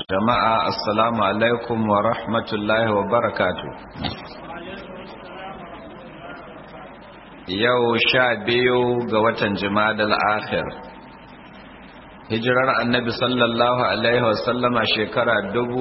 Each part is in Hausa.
jama'a assalamu alaikum wa rahmatullahi wa barakatu yau sha biyu ga watan jimadal akhir hijirar annabi sallallahu alaihi wasallama shekara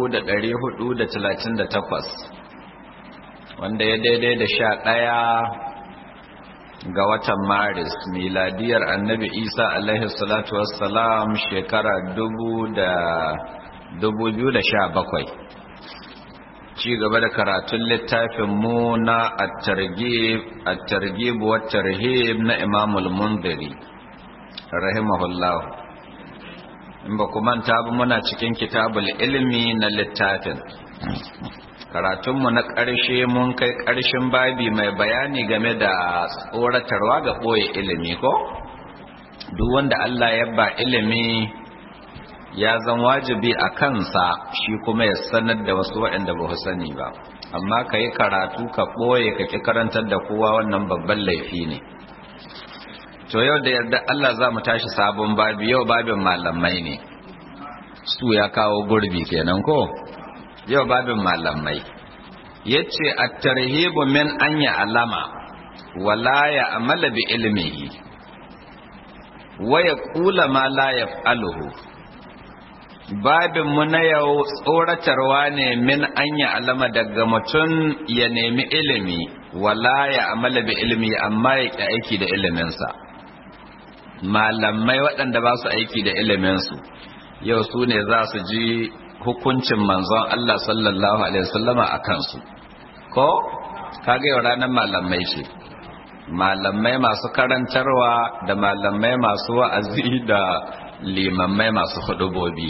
438 wanda ya daidai da sha ɗaya ga watan maris miladiyar annabi isa alaihi salatu wassalam shekara dubu da dubu biyu da sha bakwai ci gaba da karatun littafin mu na at-targhib wa tarhib na imamul munziri rahimahullah in ba ku manta ba muna cikin kitabul ilmi na littafin karatunmu na ƙarshe mun kai ƙarshen babi mai bayani game da tsoratarwa ga ɓoye ilimi ko duk wanda Allah ya ba ilimi ya zan wajibi a kansa shi kuma ya sanar da wasu waɗanda ba su sani ba amma ka yi karatu ka ɓoye ka ƙi karantar da kowa wannan babban laifi ne to yau da yarda Allah za mu tashi sabon babi yau babin malamai ne su ya kawo gurbi kenan ko yau babin malamai yace at-tarhibu min an alama wala ya amala bi ilmihi wa yaqula ma la yaf'aluhu babin mu na yau tsoratarwa ne min an alama daga mutum ya nemi ilimi wala ya amala bi ilmi amma ya ki aiki da iliminsa malamai waɗanda ba su aiki da iliminsu yau su ne za su ji hukuncin manzon Allah sallallahu Alaihi wasallama a kansu ko kaga yau ranar malamai ce malamai masu karantarwa da malamai masu wa'azi da limammai masu hudubobi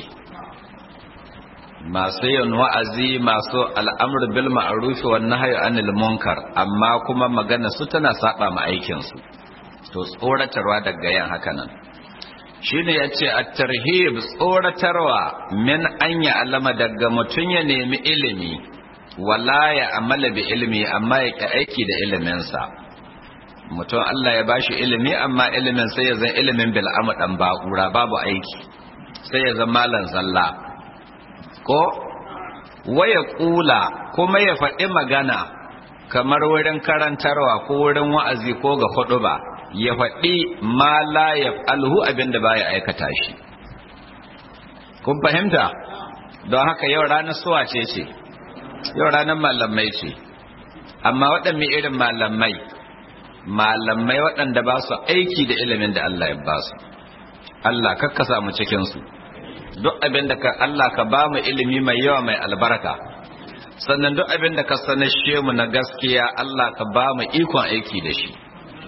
masu yin wa'azi masu al'amur bil ma'arufi wa nahyi anil munkar amma kuma magana su tana saba ma aikin su to tsoratarwa daga yan haka nan shine yace at-tarhib tsoratarwa min an ya alama daga mutun ya nemi ilimi wala ya amala bi ilmi amma ya ki aiki da ilimin sa mutum Allah ya bashi ilimi amma ilimin sai ya zan ilimin bil dan ba'ura babu aiki sai ya zan malan zalla ko waya kula kuma ya faɗi magana kamar wurin karantarwa ko wurin wa'azi ko ga hudu ba ya faɗi ma la ya alhu abinda ba ya aikata shi kun fahimta don haka yau ranar suwa ce ce yau ranar malamai ce amma waɗanne irin malamai malamai waɗanda ba su aiki da ilimin da Allah ya ba su Allah kakka samu cikinsu duk abin da Allah ka ba mu ilimi mai yawa mai albarka sannan duk abin da ka sanashe mu na gaskiya Allah ka ba mu ikon aiki da shi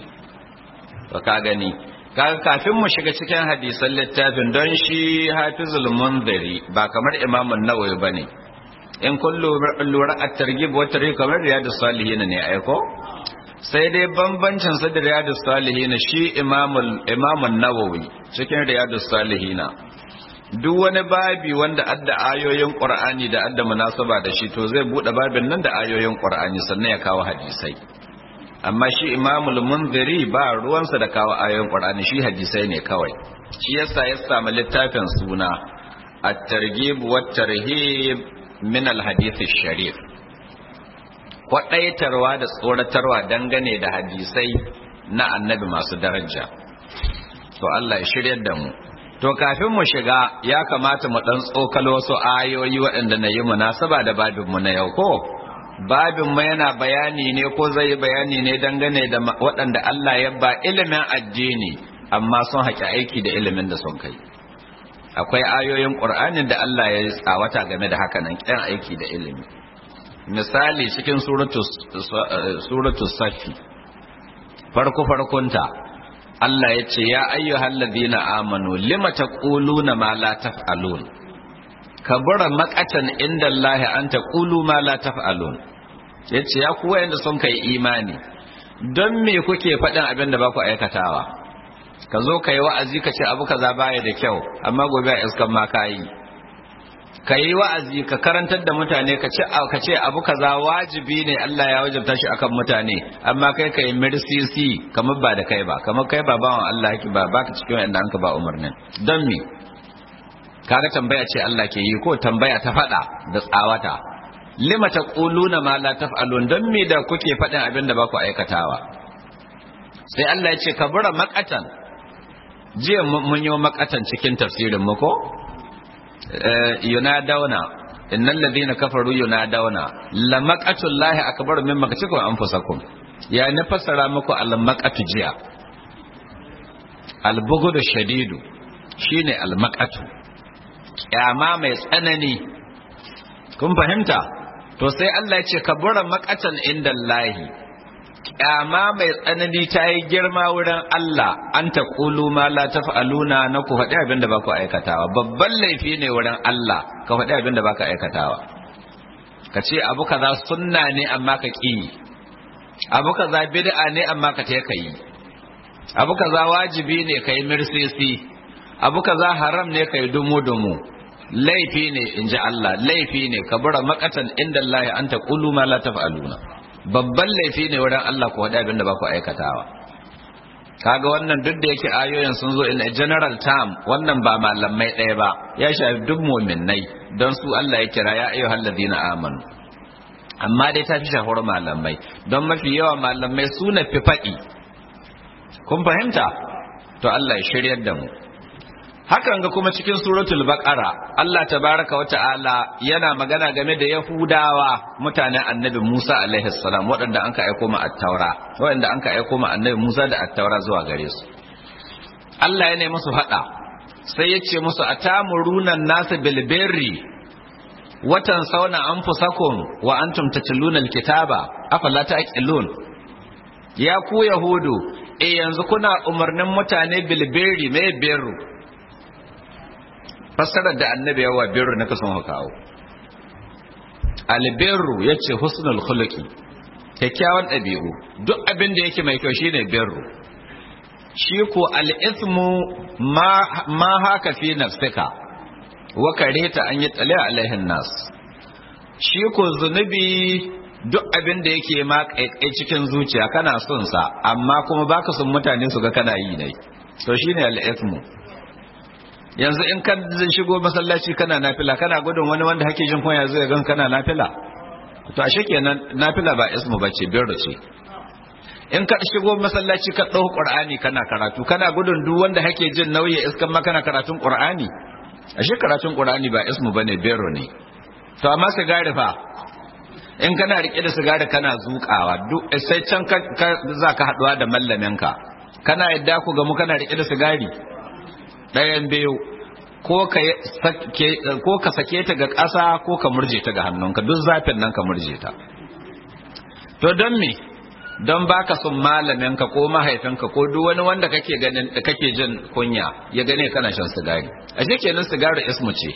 to ka gani kaga kafin mu shiga cikin hadisan littafin don shi hafizul munziri ba kamar imam an-nawawi bane in kullu lura at-targhib wa tarhib kamar riyadus salihin ne aiko sai dai bambancin sa da riyadus salihin shi imamul imam an-nawawi cikin riyadus salihin duk wani babi wanda adda ayoyin qur'ani da adda munasaba da shi to zai bude babin nan da ayoyin qur'ani sannan ya kawo hadisai amma shi imamul munziri ba ruwansa da kawo ayoyin qur'ani shi hadisai ne kawai shi yasa ya samu littafin suna at-targhib wa tarhib min al-hadith sharif kwadaitarwa da tsoratarwa dangane da hadisai na annabi masu daraja to Allah ya shiryar da mu to kafin mu shiga ya kamata mu dan tsokalo wasu ayoyi waɗanda na yi munasaba da babin mu na yau ko babin mu yana bayani ne ko zai bayani ne dangane da waɗanda Allah ya ba ilimin addini amma sun haƙi aiki da ilimin da sun kai akwai ayoyin ƙur'anin da Allah ya tsawata game da haka nan ƙyan aiki da ilimi misali cikin suratu safi farko farkonta Allah ya ce ya ayyuhal ladina amanu lima taquluna ma la taf'alun kabura maqatan inda Allah an taqulu ma la taf'alun yace ya ku wayanda sun kai imani don me kuke faɗin abin da ba ku aikatawa ka zo ka yi wa'azi ka ce abu kaza baya da kyau amma gobe a iskan ma ka yi ka yi wa'azi ka karantar da mutane ka ce ka ce abu kaza wajibi ne Allah ya wajabta shi akan mutane amma kai ka yi mirsisi kamar ba da kai ba kamar kai ba bawan Allah yake ba baka cikin wanda an ka ba umarnin don me kaga tambaya ce Allah ke yi ko tambaya ta fada da tsawata lima taquluna ma la taf'alun dan me da kuke fadin abin da ba ku aikatawa sai Allah ya ce kabura makatan jiya mun yi makatan cikin tafsirin mu ko yunadawna innal ladina kafaru yunadawna la maqatullahi akbar min maqatikum anfusakum ya na fassara muku al maqatu jiya al bughdu shadidu shine al maqatu kyama mai tsanani kun fahimta to sai Allah ya ce kabura maqatan indallahi kyama mai tsanani ta yi girma wurin Allah an ta kulu ma la taf'aluna na ku faɗi abin da ba ku aikatawa babban laifi ne wurin Allah ka faɗi abin da ba ka aikatawa ka ce abu kaza sunna ne amma ka ƙi abu kaza bid'a ne amma ka ta yi abu kaza wajibi ne ka yi mirsisi abu kaza haram ne ka yi dumu-dumu laifi ne in ji Allah laifi ne ka bura makatan inda Allah an ta kulu ma la taf'aluna babban laifi ne wurin Allah ku faɗi abin da ba ku aikatawa kaga wannan duk da yake ayoyin sun zo in a general term wannan ba malamai ɗaya ba ya shafi duk mu'minnai don su Allah ya kira ya ayyuhal ladina amanu amma dai ta fi shahar malamai don mafi yawa malamai su na fi faɗi kun fahimta to Allah ya shiryar da mu hakan ga kuma cikin suratul baqara Allah tabaraka wa ta'ala yana magana game da yahudawa mutanen annabi Musa alaihi salam waɗanda anka aiko ma at-taura waɗanda anka aiko ma annabi Musa da at-taura zuwa gare su Allah ya ne musu hada sai ya ce musu atamuruna nasu bil birri watan sauna anfusakum wa antum tatluna al-kitaba afala ta'qilun ya ku yahudu eh yanzu kuna umarnin mutane bil birri me birru fassarar da annabi yawa birru na kasan kawo albirru ya ce husnul khuluqi kyakkyawan ɗabi'u duk abin da yake mai kyau shine birru shi ko al'ithmu ma haka fi nafsika wa kareta an yi tsale alaihin nas shi ko zunubi duk abin da yake ma kaikai cikin zuciya kana son sa amma kuma baka son mutane su ga kana yi ne to shine al'ithmu yanzu in ka shigo masallaci kana nafila kana gudun wani wanda hake jin kunya zai gan kana nafila to ashe kenan nafila ba ismu bace birru ce in ka shigo masallaci ka dau qur'ani kana karatu kana gudun duk wanda hake jin nauyi iskan ma kana karatun qur'ani ashe karatun qur'ani ba ismu bane birru ne to amma sigari fa in kana rike da sigari kana zukawa duk sai can ka za ka haduwa da mallamin ka kana yadda ku ga mu kana rike da sigari ɗayan biyu ko ka sake ta ga ƙasa ko ka murje ta ga hannunka duk zafin nan ka murje ta to don me don baka son malaminka ko mahaifinka ko duk wani wanda kake ganin kake jin kunya ya gane kana shan sigari ashe kenan sigari ismu ce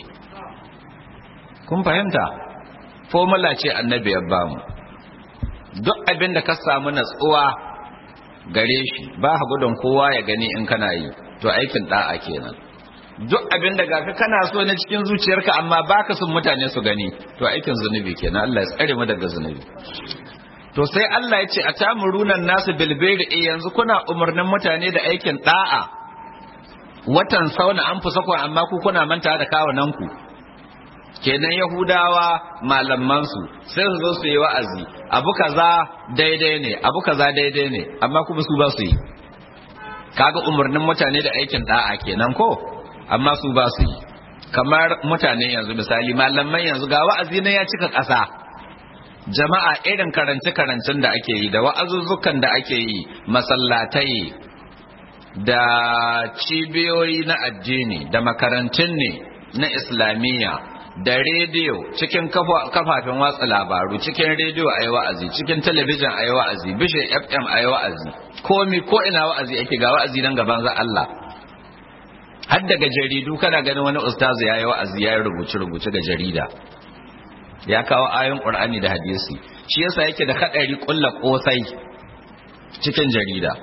kun fahimta formula ce annabi ya bamu duk abin da ka samu natsuwa gare shi ba gudun kowa ya gani in kana yi to aikin da'a kenan duk abin da gafi kana so na cikin zuciyarka amma baka son mutane su gani to aikin zunubi kenan Allah ya tsare mu daga zunubi to sai Allah ya ce a tamurunan nasu bilbiri e yanzu kuna umarnin mutane da aikin da'a watan sauna an fusa ku amma ku kuna manta da kawunan ku kenan yahudawa malaman su sai su zo su yi wa'azi abu kaza daidai ne abu kaza daidai ne amma kuma su ba su yi kaga umarnin mutane da aikin da'a kenan ko amma su ba su yi kamar mutane yanzu misali malaman yanzu ga wa'azi na ya cika ƙasa jama'a irin karance-karancen da ake yi da wa'azuzzukan da ake yi masallatai da cibiyoyi na addini da makarantun ne na islamiyya da rediyo cikin kafafen watsa labaru cikin rediyo a yi wa'azi cikin talabijin a yi wa'azi bishe fm a yi wa'azi komi ko ina wa'azi ake ga wa'azi nan gaban za Allah har daga jaridu kana ganin wani ustazu ya yi wa'azi ya yi rubuce-rubuce ga jarida ya kawo ayon ƙur'ani da hadisi shi yasa yake da haɗari ƙulla ƙosai cikin jarida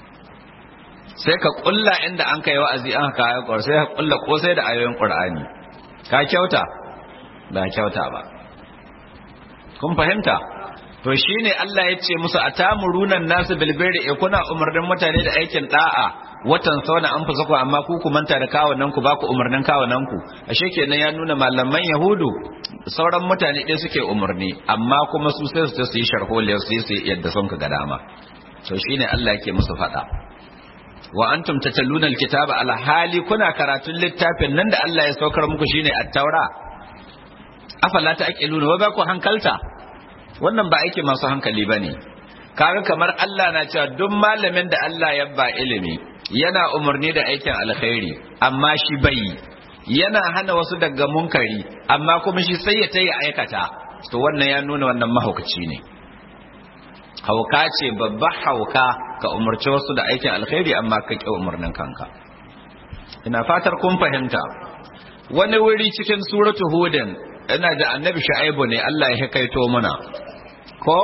sai ka ƙulla inda an kai wa'azi an haka ayon ƙwar sai ka ƙulla ƙosai da ayoyin ƙur'ani ka kyauta ba kyauta ba kun fahimta to shine Allah ya ce musu atamurunan nasu bilbiri e kuna umarnin mutane da aikin da'a watan sauna an fusa ku amma ku ku manta da kawunan ku ba ku umarnin kawunan ku ashe kenan ya nuna malaman yahudu sauran mutane ɗaya suke umarni amma kuma su sai su su yi sharholiyar su yi yadda son ka ga dama to shine Allah yake musu faɗa wa antum tatalluna alkitaba ala hali kuna karatun littafin nan da Allah ya saukar muku shine at-taura afala ta'qiluna wa ba ku hankalta wannan ba aiki masu hankali bane kaga kamar Allah na cewa duk malamin da Allah ya ba ilimi yana umarni da aikin alkhairi amma shi bai yana hana wasu daga munkari amma kuma shi sai ya tayi aikata to wannan ya nuna wannan mahaukaci ne hauka ce babba hauka ka umarci wasu da aikin alkhairi amma ka ƙi umarnin kanka ina fatar kun fahimta wani wuri cikin suratu hudin ina da annabi shu'aibu ne Allah ya kaito muna ko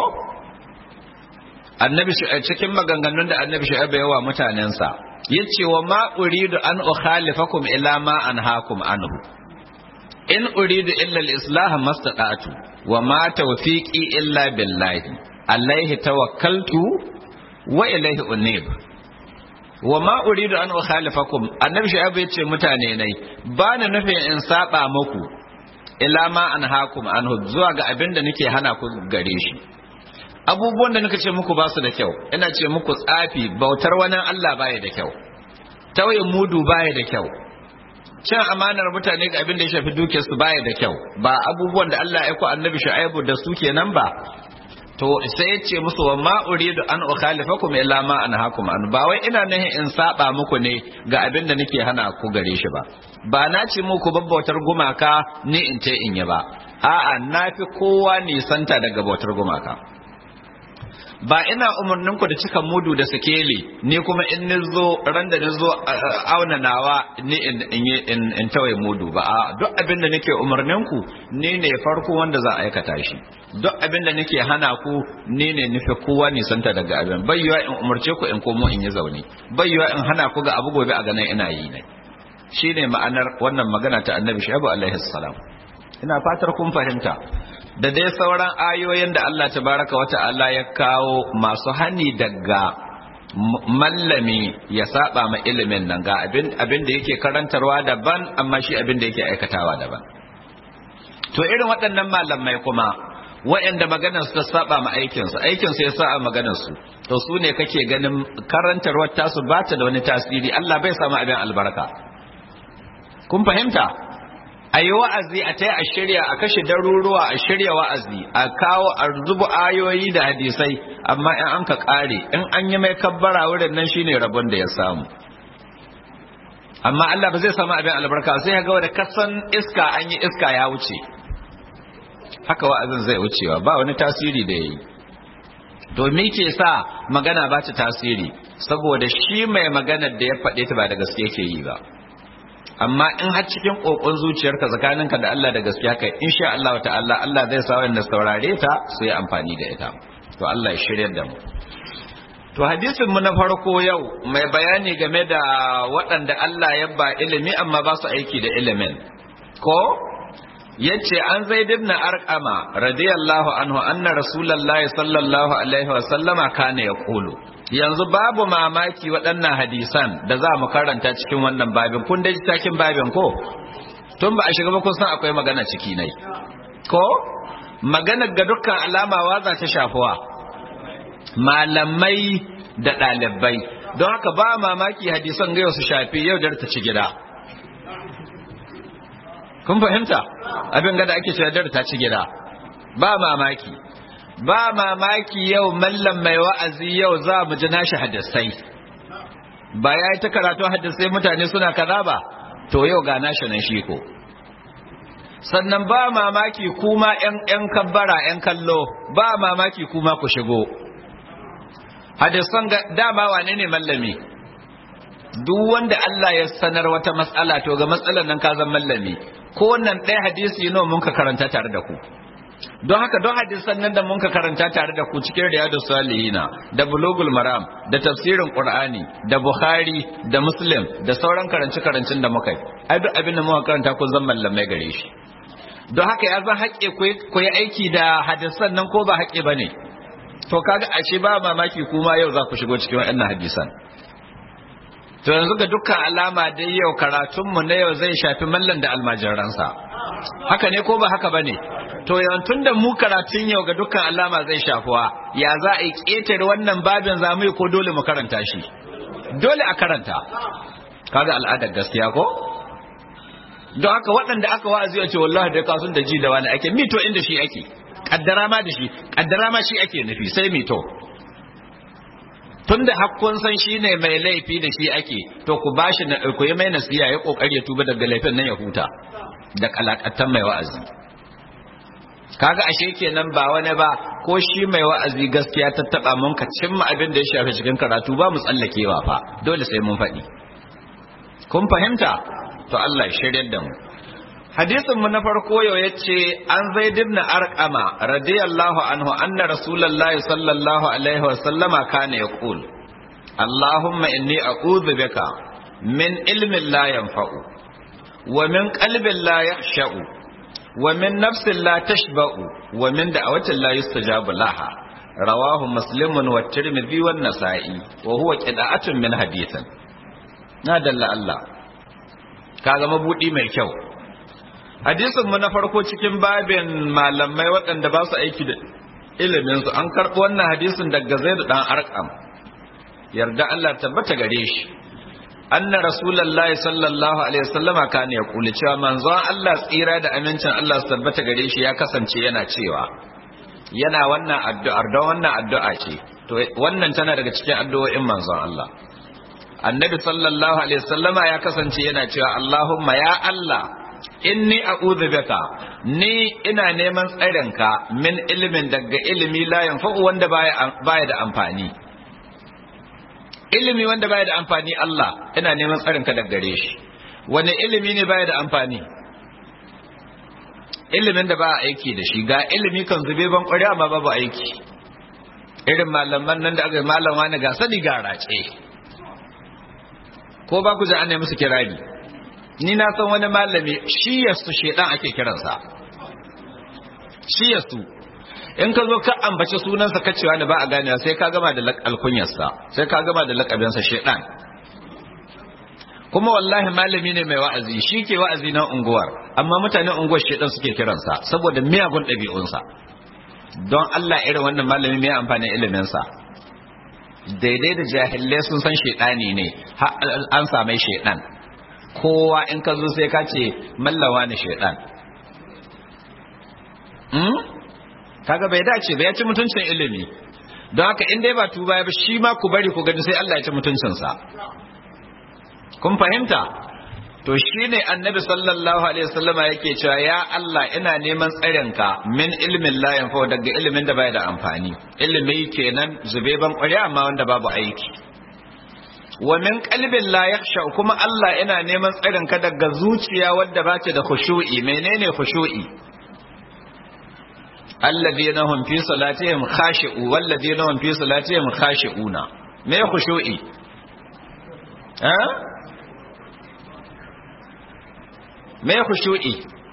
annabi cikin maganganun da annabi shu'aibu yawa mutanensa yace wa ma uridu an ukhalifakum ila ma anhaakum anhu in uridu illa al-islah mastata'tu wa ma tawfiqi illa billahi alaihi tawakkaltu wa ilaihi unib wa ma uridu an ukhalifakum annabi shu'aib yace mutane nai ba na nufin in saba muku ila ma anhaakum anhu zuwa ga abin da nake hana ku gare shi abubuwan da nake ce muku ba su da kyau ina ce muku tsafi bautar wani Allah baya da kyau tawayin mudu baya da kyau cin amanar mutane ga abin da ya shafi dukiyarsu baya da kyau ba abubuwan da Allah ya ku annabi shu'aibu da su kenan ba to sai ya ce musu wa ma uridu an ukhalifakum illa ma anhaakum an ba wai ina nahi in saba muku ne ga abin da nake hana ku gare shi ba ba na ce muku babbautar gumaka ni in ce in yi ba a'a na fi kowa nisanta daga bautar gumaka ba ina umarnin ku da cika mudu da sikeli ni kuma in ni zo ran da ni zo auna nawa ni in in in tawaye mudu ba a duk abin da nake umarnin ku ni ne farko wanda za a aikata shi duk abin da nake hana ku ni ne nufi kowa nisanta daga abin bayyuwa in umarce ku in komo in yi zaune bayyuwa in hana ku ga abu gobe a ganin ina yi ne shine ma'anar wannan magana ta annabi shaibu alaihi salam ina fatar kun fahimta da dai sauran ayoyin da Allah tabaraka wa ta'ala ya kawo masu hani daga mallami ya saba ma ilimin nan ga abin abin da yake karantarwa daban amma shi abin da yake aikatawa daban to irin waɗannan malamai kuma waɗanda maganar su ta saba ma aikinsu aikinsu ya saba maganar su to su ne kake ganin karantarwar tasu ba ta da wani tasiri Allah bai samu abin albarka kun fahimta a yi wa'azi a ta a shirya a kashe daruruwa a shirya wa'azi a kawo a zubu ayoyi da hadisai amma in an ka ƙare in an yi mai kabbara wurin nan shine rabon da ya samu amma Allah ba zai samu abin albarka sai ya ga wanda kasan iska an yi iska ya wuce haka wa'azin zai wucewa ba wani tasiri da ya yi domin ke sa magana ba ta tasiri saboda shi mai maganar da ya faɗe ta ba da gaske yake yi ba amma in har cikin kokon zuciyarka tsakaninka da Allah da gaskiya kai insha Allah ta'ala Allah zai sa wanda saurare ta su yi amfani da ita to Allah ya shiryar da mu to hadisin mu na farko yau mai bayani game da waɗanda Allah ya ba ilimi amma ba su aiki da ilimin ko yace an zaid ibn arqama radiyallahu anhu anna rasulullahi sallallahu alaihi wa sallama kana yaqulu yanzu babu mamaki waɗannan hadisan da za mu karanta cikin wannan babin kun dai cikin babin ko tun ba a shiga ba kun san akwai magana ciki nai ko magana ga dukkan alama waza ta shafuwa malamai da ɗalibai don haka ba mamaki hadisan ga su shafi yau da ta ci gida kun fahimta abin gada ake cewa da ta ci gida ba mamaki ba mamaki yau mallam mai wa'azi yau za mu ji nashi hadisai ba ya yi ta karatu hadisai mutane suna kaza ba to yau ga nashi nan shi ko sannan ba mamaki kuma ‘yan kabbara ‘yan kallo ba mamaki kuma ku shigo hadisan dama wane ne mallami duk wanda Allah ya sanar wata matsala to ga matsalar nan ka zan mallami ko wannan ɗaya hadisi nawa mun ka karanta tare da ku don haka don hadisan nan da mun ka karanta tare da ku cikin riyadus salihina da bulugul maram da tafsirin qur'ani da bukhari da muslim da sauran karanci karancin da muka yi ai duk abin da muka karanta kun zan mallamai gare shi don haka ya zan haƙe ku yi aiki da hadisan nan ko ba haƙe ba ne to kaga ashe ba mamaki kuma yau za ku shigo cikin waɗannan hadisan to yanzu ga dukkan alama dai yau karatunmu na yau zai shafi mallan da almajiransa haka ne ko ba haka ba ne to yawantun da mu karatun yau ga dukkan alama zai shafuwa ya za a yi ƙetare wannan babin za mu yi ko dole mu karanta shi dole a karanta kaga al'adar gaskiya ko don haka waɗanda aka wa'azi a ce wallahi da kasun da ji da wani ake mito inda shi ake kaddara ma da shi kaddara ma shi ake nufi sai mito tunda hakkun san shi ne mai laifi da shi ake to ku bashi na ku yi mai nasiya ya kokari ya tuba daga laifin nan ya huta da kalakattan mai wa'azi kaga ashe kenan ba wani ba ko shi mai wa'azi gaskiya ta taba mun ka cimma abin da ya shafi cikin karatu ba mu tsallakewa fa dole sai mun faɗi kun fahimta to Allah ya shiryar da mu hadisin mu na farko yau yace an zaid ibn arqama radiyallahu anhu anna rasulullahi sallallahu alaihi wa sallama kana yaqul allahumma inni a'udhu bika min ilmin la yanfa'u wa min qalbin la yakhsha'u wa min nafsin la tashba'u wa min da'awatin la yustajabu laha rawahu muslimun wa tirmidhi wa nasa'i wa huwa qida'atun min hadithin na dalla Allah kaga mabudi mai kyau hadisin mu na farko cikin babin malamai waɗanda ba su aiki da ilimin su an karɓi wannan hadisin daga Zaid dan Arqam yarda Allah tabbata gare shi anna rasulullahi sallallahu alaihi wasallama kana ya kula cewa manzon Allah tsira da amincin Allah su tabbata gare shi ya kasance yana cewa yana wannan addu'ar don wannan addu'a ce to wannan tana daga cikin addu'o'in manzon Allah annabi sallallahu alaihi wasallama ya kasance yana cewa Allahumma ya Allah inni a'udhu bika ni ina neman tsarinka min ilimin daga ilimi la yanfa'u wanda baya baya da amfani ilimi wanda baya da amfani Allah ina neman tsarinka daga gare shi wani ilimi ne baya da amfani ilimin da ba a aiki da shi ga ilimi kan zube ban kwari amma babu aiki irin malaman nan da aka malam wani ga sani ga race ko ba ku ji ana musu kirari ni na san wani malami shi yastu shedan ake kiransa shi yastu in ka zo ka ambaci sunansa ka cewa ne ba a ganewa sai ka gama da alkunyarsa sai ka gama da lakabinsa shedan kuma wallahi malami ne mai wa'azi shi ke wa'azi na unguwar amma mutanen unguwar shedan suke kiransa saboda miyagun ɗabi'unsa don Allah irin wannan malami mai amfanin iliminsa daidai da jahilai sun san shedani ne an samai shedan kowa in ka zo sai ka ce mallawa ne shedan kaga bai dace ba ya ci mutuncin ilimi don haka in dai ba tuba ba shi ma ku bari ku gani sai Allah ya ci mutuncinsa kun fahimta to shine annabi sallallahu alaihi wasallama yake cewa ya Allah ina neman tsarinka min ilmin la yanfa daga ilimin da bai da amfani ilimi kenan zube ban ƙwarya amma wanda babu aiki wa min qalbin la yakhsha kuma Allah ina neman tsarinka daga zuciya wadda ba ta da khushu'i menene khushu'i alladhina hum fi salatihim khashi'u walladhina hum fi salatihim khashi'una me khushu'i ha me khushu'i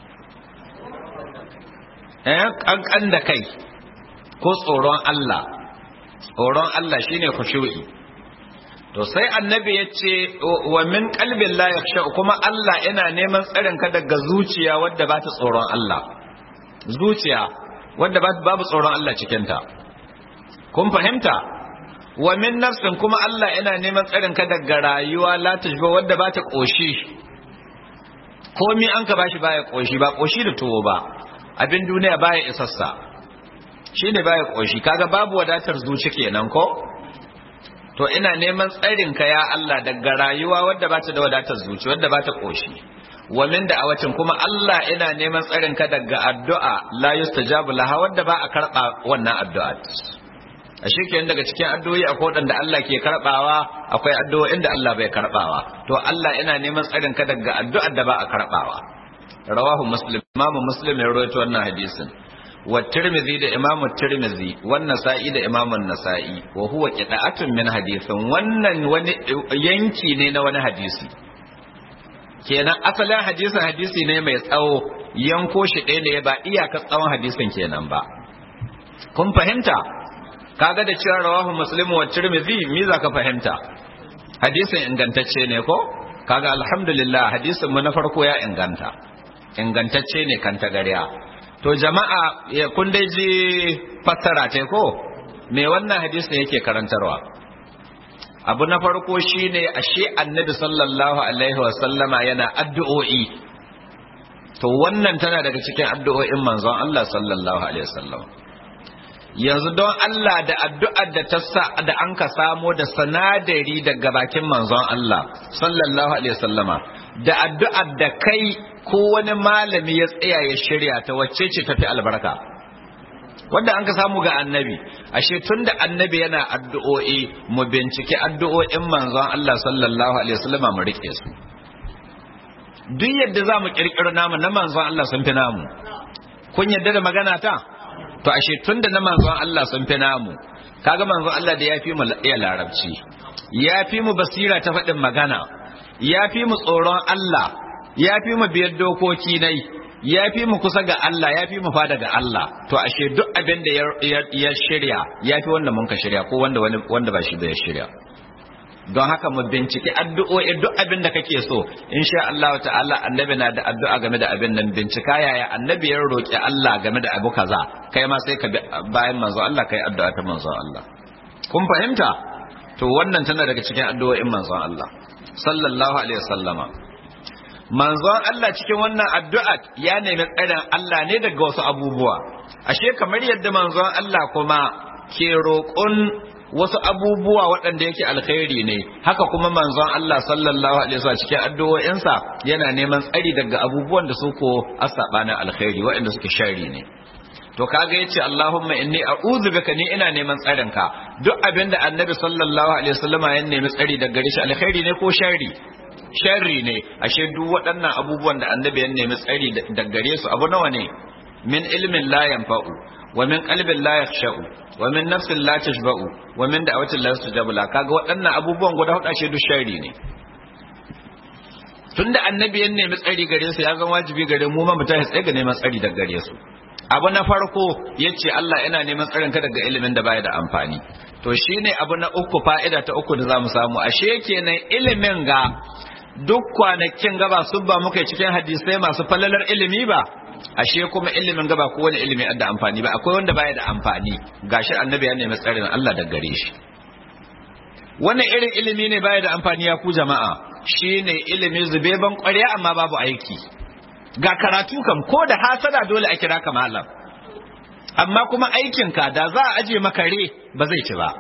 eh kankan da kai ko tsoron Allah tsoron Allah shine khushu'i to sai annabi ya ce wa min qalbin la yakhsha kuma Allah ina neman tsarin ka daga zuciya wadda ba ta tsoron Allah zuciya wadda babu tsoron Allah cikin ta kun fahimta wa min nafsin kuma Allah ina neman tsarin ka daga rayuwa la tajba wadda ba ta koshi komi an ka bashi baya koshi ba koshi da tuwo ba abin duniya baya isassa shine baya koshi kaga babu wadatar zuci kenan ko to ina neman tsarin ka ya Allah daga rayuwa wadda bata da wadatar zuci wadda bata koshi wa min da'awatin kuma Allah ina neman tsarin ka daga addu'a la yustajabu laha wadda ba a karba wannan addu'a a shikenan daga cikin addu'o'i akwai wadanda Allah ke karbawa akwai addu'o'in da Allah bai karbawa to Allah ina neman tsarin ka daga addu'ar da ba a karbawa rawahu muslim imamu muslim ya rawaito wannan hadisin wa tirmidhi da imamu tirmidhi wan nasa'i da imamu nasa'i wa huwa qita'atun min hadithin wannan wani yanki ne na wani hadisi kenan asalin hadisin hadisi ne mai tsawo yanko shi ɗaya ne ba iyaka tsawon hadisin kenan ba kun fahimta kaga da cewa rawahu muslim wa tirmidhi me za ka fahimta hadisin ingantacce ne ko kaga alhamdulillah hadisin mu na farko ya inganta ingantacce ne kan tagariya to jama'a kun dai ji fassara ta ko me wannan hadisin yake karantarwa abu na farko shine ashe annabi sallallahu alaihi wasallama yana addu'o'i to wannan tana daga cikin addu'o'in manzon Allah sallallahu alaihi wasallam yanzu don Allah da addu'ar da ta sa da an ka samo da sanadari daga bakin manzon Allah sallallahu alaihi wasallama da addu'ar da kai ko wani malami ya tsaya ya shirya ta wacce ce tafi albarka wanda an ka samu ga annabi ashe tunda annabi yana addu'o'i mu bincike addu'o'in manzon Allah sallallahu alaihi wasallama mu rike su duk yadda za mu kirkiro namu na manzon Allah sun fi namu kun yadda da magana ta to ashe tunda na manzon Allah sun fi namu kaga manzon Allah da ya fi mu iya larabci ya fi mu basira ta faɗin magana ya fi mu tsoron Allah ya fi mu biyar dokoki nai ya fi mu kusa ga Allah ya fi mu fada ga Allah to ashe duk abin da ya shirya ya fi wanda mun ka shirya ko wanda wanda ba shi da ya shirya don haka mu binciki addu'o'i duk abin da kake so insha Allah ta'ala annabi na da addu'a game da abin nan bincika yaya annabi ya roki Allah game da abu kaza kai ma sai ka bayan manzo Allah kai addu'a ta manzo Allah kun fahimta to wannan tana daga cikin addu'o'in manzon Allah sallallahu alaihi wasallama manzon Allah cikin wannan addu'a ya nemi tsarin Allah ne daga wasu abubuwa ashe kamar yadda manzon Allah kuma ke roƙon wasu abubuwa waɗanda yake alkhairi ne haka kuma manzon Allah sallallahu alaihi wasallam cikin addu'o'insa yana neman tsari daga abubuwan da su ko asabana alkhairi waɗanda suke shari ne to kaga yace Allahumma inni a'udhu bika ni ina neman tsarin ka duk abinda annabi sallallahu alaihi wasallam ya nemi tsari daga gare shi alkhairi ne ko shari sharri ne ashe duk waɗannan abubuwan da annabi ya nemi tsari daga gare su abu nawa ne min ilmin la yanfa'u wa min qalbin la yakhsha'u wa min nafsin la tashba'u wa min da'awatin la yustajabu la kaga waɗannan abubuwan guda hudu ashe duk sharri ne tunda annabi ya nemi tsari gare su ya zama wajibi gare mu ma mu tashi tsaye ga neman tsari daga gare su abu na farko yace Allah yana neman tsarin ka daga ilimin da baya da amfani to shine abu na uku fa'ida ta uku da zamu samu ashe kenan ilimin ga duk kwanakin gaba sun ba muka cikin hadisai masu falalar ilimi ba ashe kuma ilimin gaba ko wani ilimi da amfani ba akwai wanda baya da amfani gashi annabi ya nemi tsarin Allah da gare shi wannan irin ilimi ne baya da amfani ya ku jama'a shine ilimi zubeban ƙwarya amma babu aiki ga karatu kam ko da hasada dole a kira ka malam amma kuma aikin ka da za a aje maka re ba zai ci ba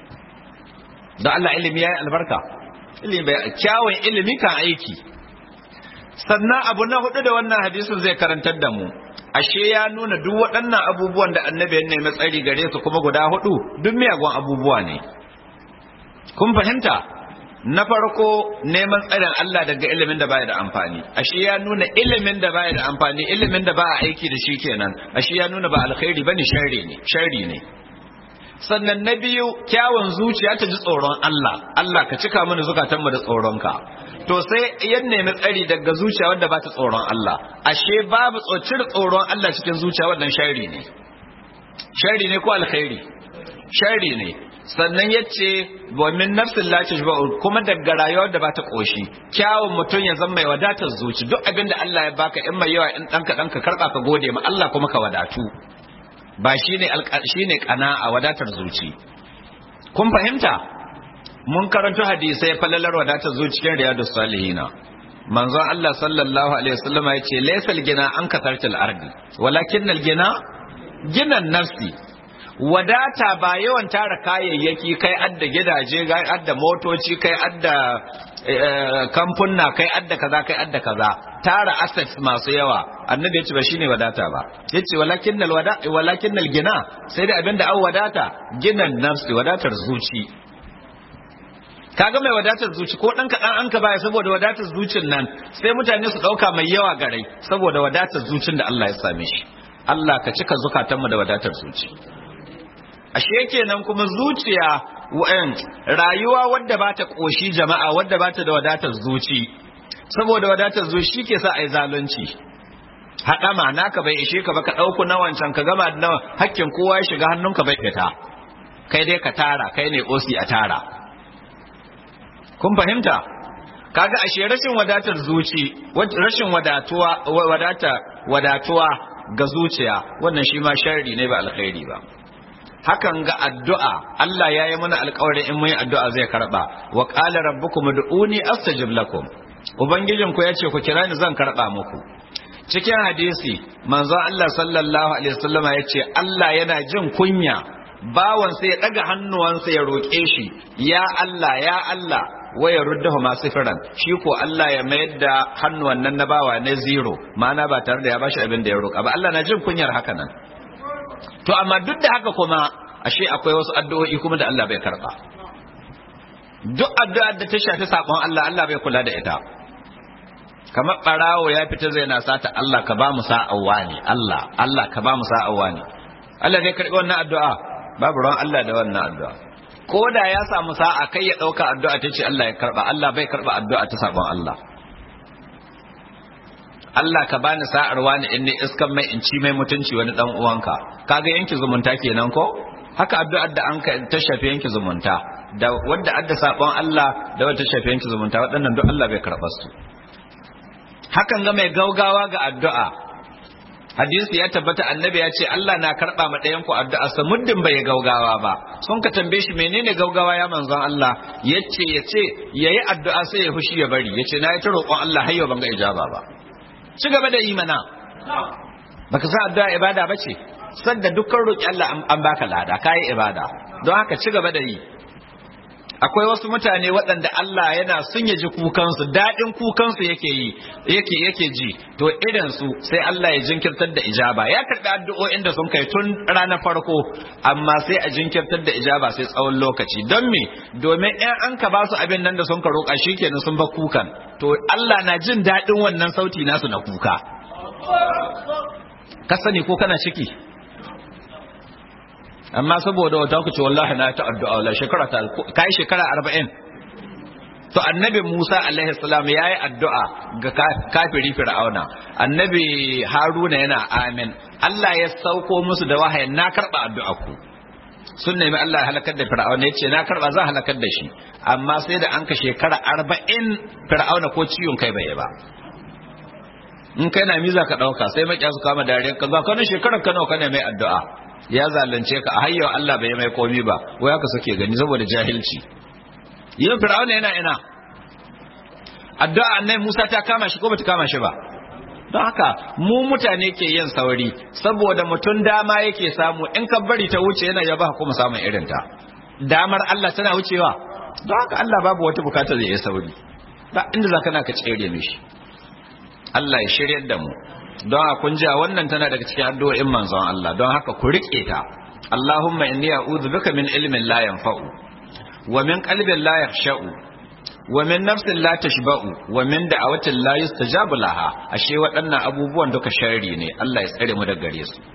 da Allah ilimi yayi albarka ilimi bai kyawun ilimi kan aiki sannan abu na hudu da wannan hadisin zai karantar da mu ashe ya nuna duk waɗannan abubuwan da annabi ya nemi tsari gare su kuma guda hudu duk miyagun abubuwa ne kun fahimta na farko neman tsarin Allah daga ilimin da baya da amfani ashe ya nuna ilimin da baya da amfani ilimin da ba a aiki da shi kenan ashe ya nuna ba alkhairi bane sharri ne sharri ne sannan na biyu kyawun zuciya ta ji tsoron Allah Allah ka cika mana zukatanmu da tsoronka to sai yan nemi tsari daga zuciya wanda ba ta tsoron Allah ashe babu tsocir tsoron Allah cikin zuciya wannan shari ne shari ne ko alkhairi shari ne sannan yace wa min nafsin la tashba'u kuma daga rayuwar da ba ta koshi kyawun mutum ya zama mai wadatar zuci duk abin da Allah ya baka in mai yawa in danka danka karba ka gode ma Allah kuma ka wadatu ba shine shine qana'a wadatar zuci kun fahimta mun karanto hadisai falalar wadatar zuciyar riyadus salihina manzon Allah sallallahu alaihi wasallam ya ce laysal gina an kasartil ardi walakin al gina ginan nafsi wadata ba yawan tara kayayyaki kai adda gidaje kai adda motoci kai adda kamfunna kai adda kaza kai adda kaza tara assets masu yawa annabi ya ce ba shine wadata ba yace walakin al wada walakin al gina sai da abinda an wadata ginan nafsi wadatar zuci kaga mai wadatar zuci ko dan kaɗan an ka baya saboda wadatar zucin nan sai mutane su ɗauka mai yawa garai saboda wadatar zucin da Allah ya same shi Allah ka cika zukatanmu da wadatar zuci ashe kenan kuma zuciya wa'an rayuwa wadda ba ta ƙoshi jama'a wadda ba ta da wadatar zuci saboda wadatar zuci ke sa ai zalunci haɗama naka bai ishe ka ba ka ɗauku na wancan ka gama da nawa hakkin kowa ya shiga hannunka bai fita kai dai ka tara kai ne osi a tara kun fahimta kaga ashe rashin wadatar zuci rashin wadatuwa wadata wadatuwa ga zuciya wannan shi ma sharri ne ba alkhairi ba hakan ga addu'a Allah ya yi mana alƙawarin in mun yi addu'a zai karba wa qala rabbukum ud'uni astajib lakum ubangijin ku yace ku kira ni zan karba muku cikin hadisi manzon Allah sallallahu alaihi wasallama yace Allah yana jin kunya bawan sai ya daga hannuwansa ya roƙe shi ya Allah ya Allah waya ruddahu masu firan shi ko Allah ya mayar da hannuwan nan na bawa na zero ma'ana ba tare da ya bashi abin da ya roƙa ba Allah na jin kunyar haka nan to amma duk da haka kuma ashe akwai wasu addu'o'i kuma da Allah bai karba duk addu'ar da ta shafi sabon Allah Allah bai kula da ita kamar barawo ya fita zai na sata Allah ka ba mu sa'awa ne Allah Allah ka ba mu sa'awa ne Allah zai karbi wannan addu'a babu ruwan Allah da wannan addu'a ko da ya samu sa'a kai ya dauka addu'a ta ce Allah ya karba Allah bai karba addu'a ta sabon Allah Allah ka bani sa'ar wani in ne iskan mai in ci mai mutunci wani dan uwanka kaga yanki zumunta kenan ko haka addu'ar da an ta shafi yanki zumunta da wanda adda sabon Allah da wanda ta shafi yanki zumunta waɗannan duk Allah bai karɓa su hakan ga mai gaugawa ga addu'a hadisi ya tabbata annabi ya ce Allah na karɓa ma ɗayan ku addu'a sa muddin bai gaugawa ba sun ka tambaye shi menene gaugawa ya manzon Allah yace yace yayi addu'a sai ya fushi ya bari yace na yi ta roƙon Allah har yau ban ga ijaba ba ci gaba da yi mana baka san addu'a ibada bace sanda dukkan roki Allah an baka lada kai ibada don haka ci gaba da yi akwai wasu mutane waɗanda Allah yana sun yaji kukansu daɗin kukansu yake yi yake yake ji to idan su sai Allah ya jinkirtar da ijaba ya karɓi addu'o'in da sun kai tun ranar farko amma sai a jinkirtar da ijaba sai tsawon lokaci don me domin in an ka ba su abin nan da sun ka roƙa shikenan sun ba kukan to Allah na jin daɗin wannan sauti nasu na kuka ka sani ko kana ciki amma saboda wata ku ce wallahi na ta addu'a la shekara ta kai shekara 40 to annabi Musa alaihi salam yayi addu'a ga kafiri fir'auna annabi Haruna yana amin Allah ya sauko musu da wahayin na karba addu'a ku sun nemi Allah ya halakar da fir'auna yace na karba zan halakar da shi amma sai da an ka shekara 40 fir'auna ko ciwon kai bai ba in kai na miza ka dauka sai makiya su kama dariyar ka za ka ne shekarar ka nawa kana mai addu'a ya zalunce ka a hayyau Allah bai mai komi ba wai haka suke gani saboda jahilci yin fir'auna yana ina addu'a annai Musa ta kama shi ko bata kama shi ba don haka mu mutane ke yin sauri saboda mutum dama yake samu in ka bari ta wuce yana yaba kuma samun irin ta damar Allah tana wucewa don haka Allah babu wata bukatar da ya sauri ba inda zaka na ka tsere mishi Allah ya shiryar da mu don haka kun ji wannan tana daga cikin addu'o'in manzon Allah don haka ku rike ta Allahumma inni a'udhu bika min ilmin la yanfa'u wa min qalbin la yakhsha'u wa min nafsin la tashba'u wa min da'awatin la yustajabu laha ashe waɗannan abubuwan duka sharri ne Allah ya tsare mu daga gare su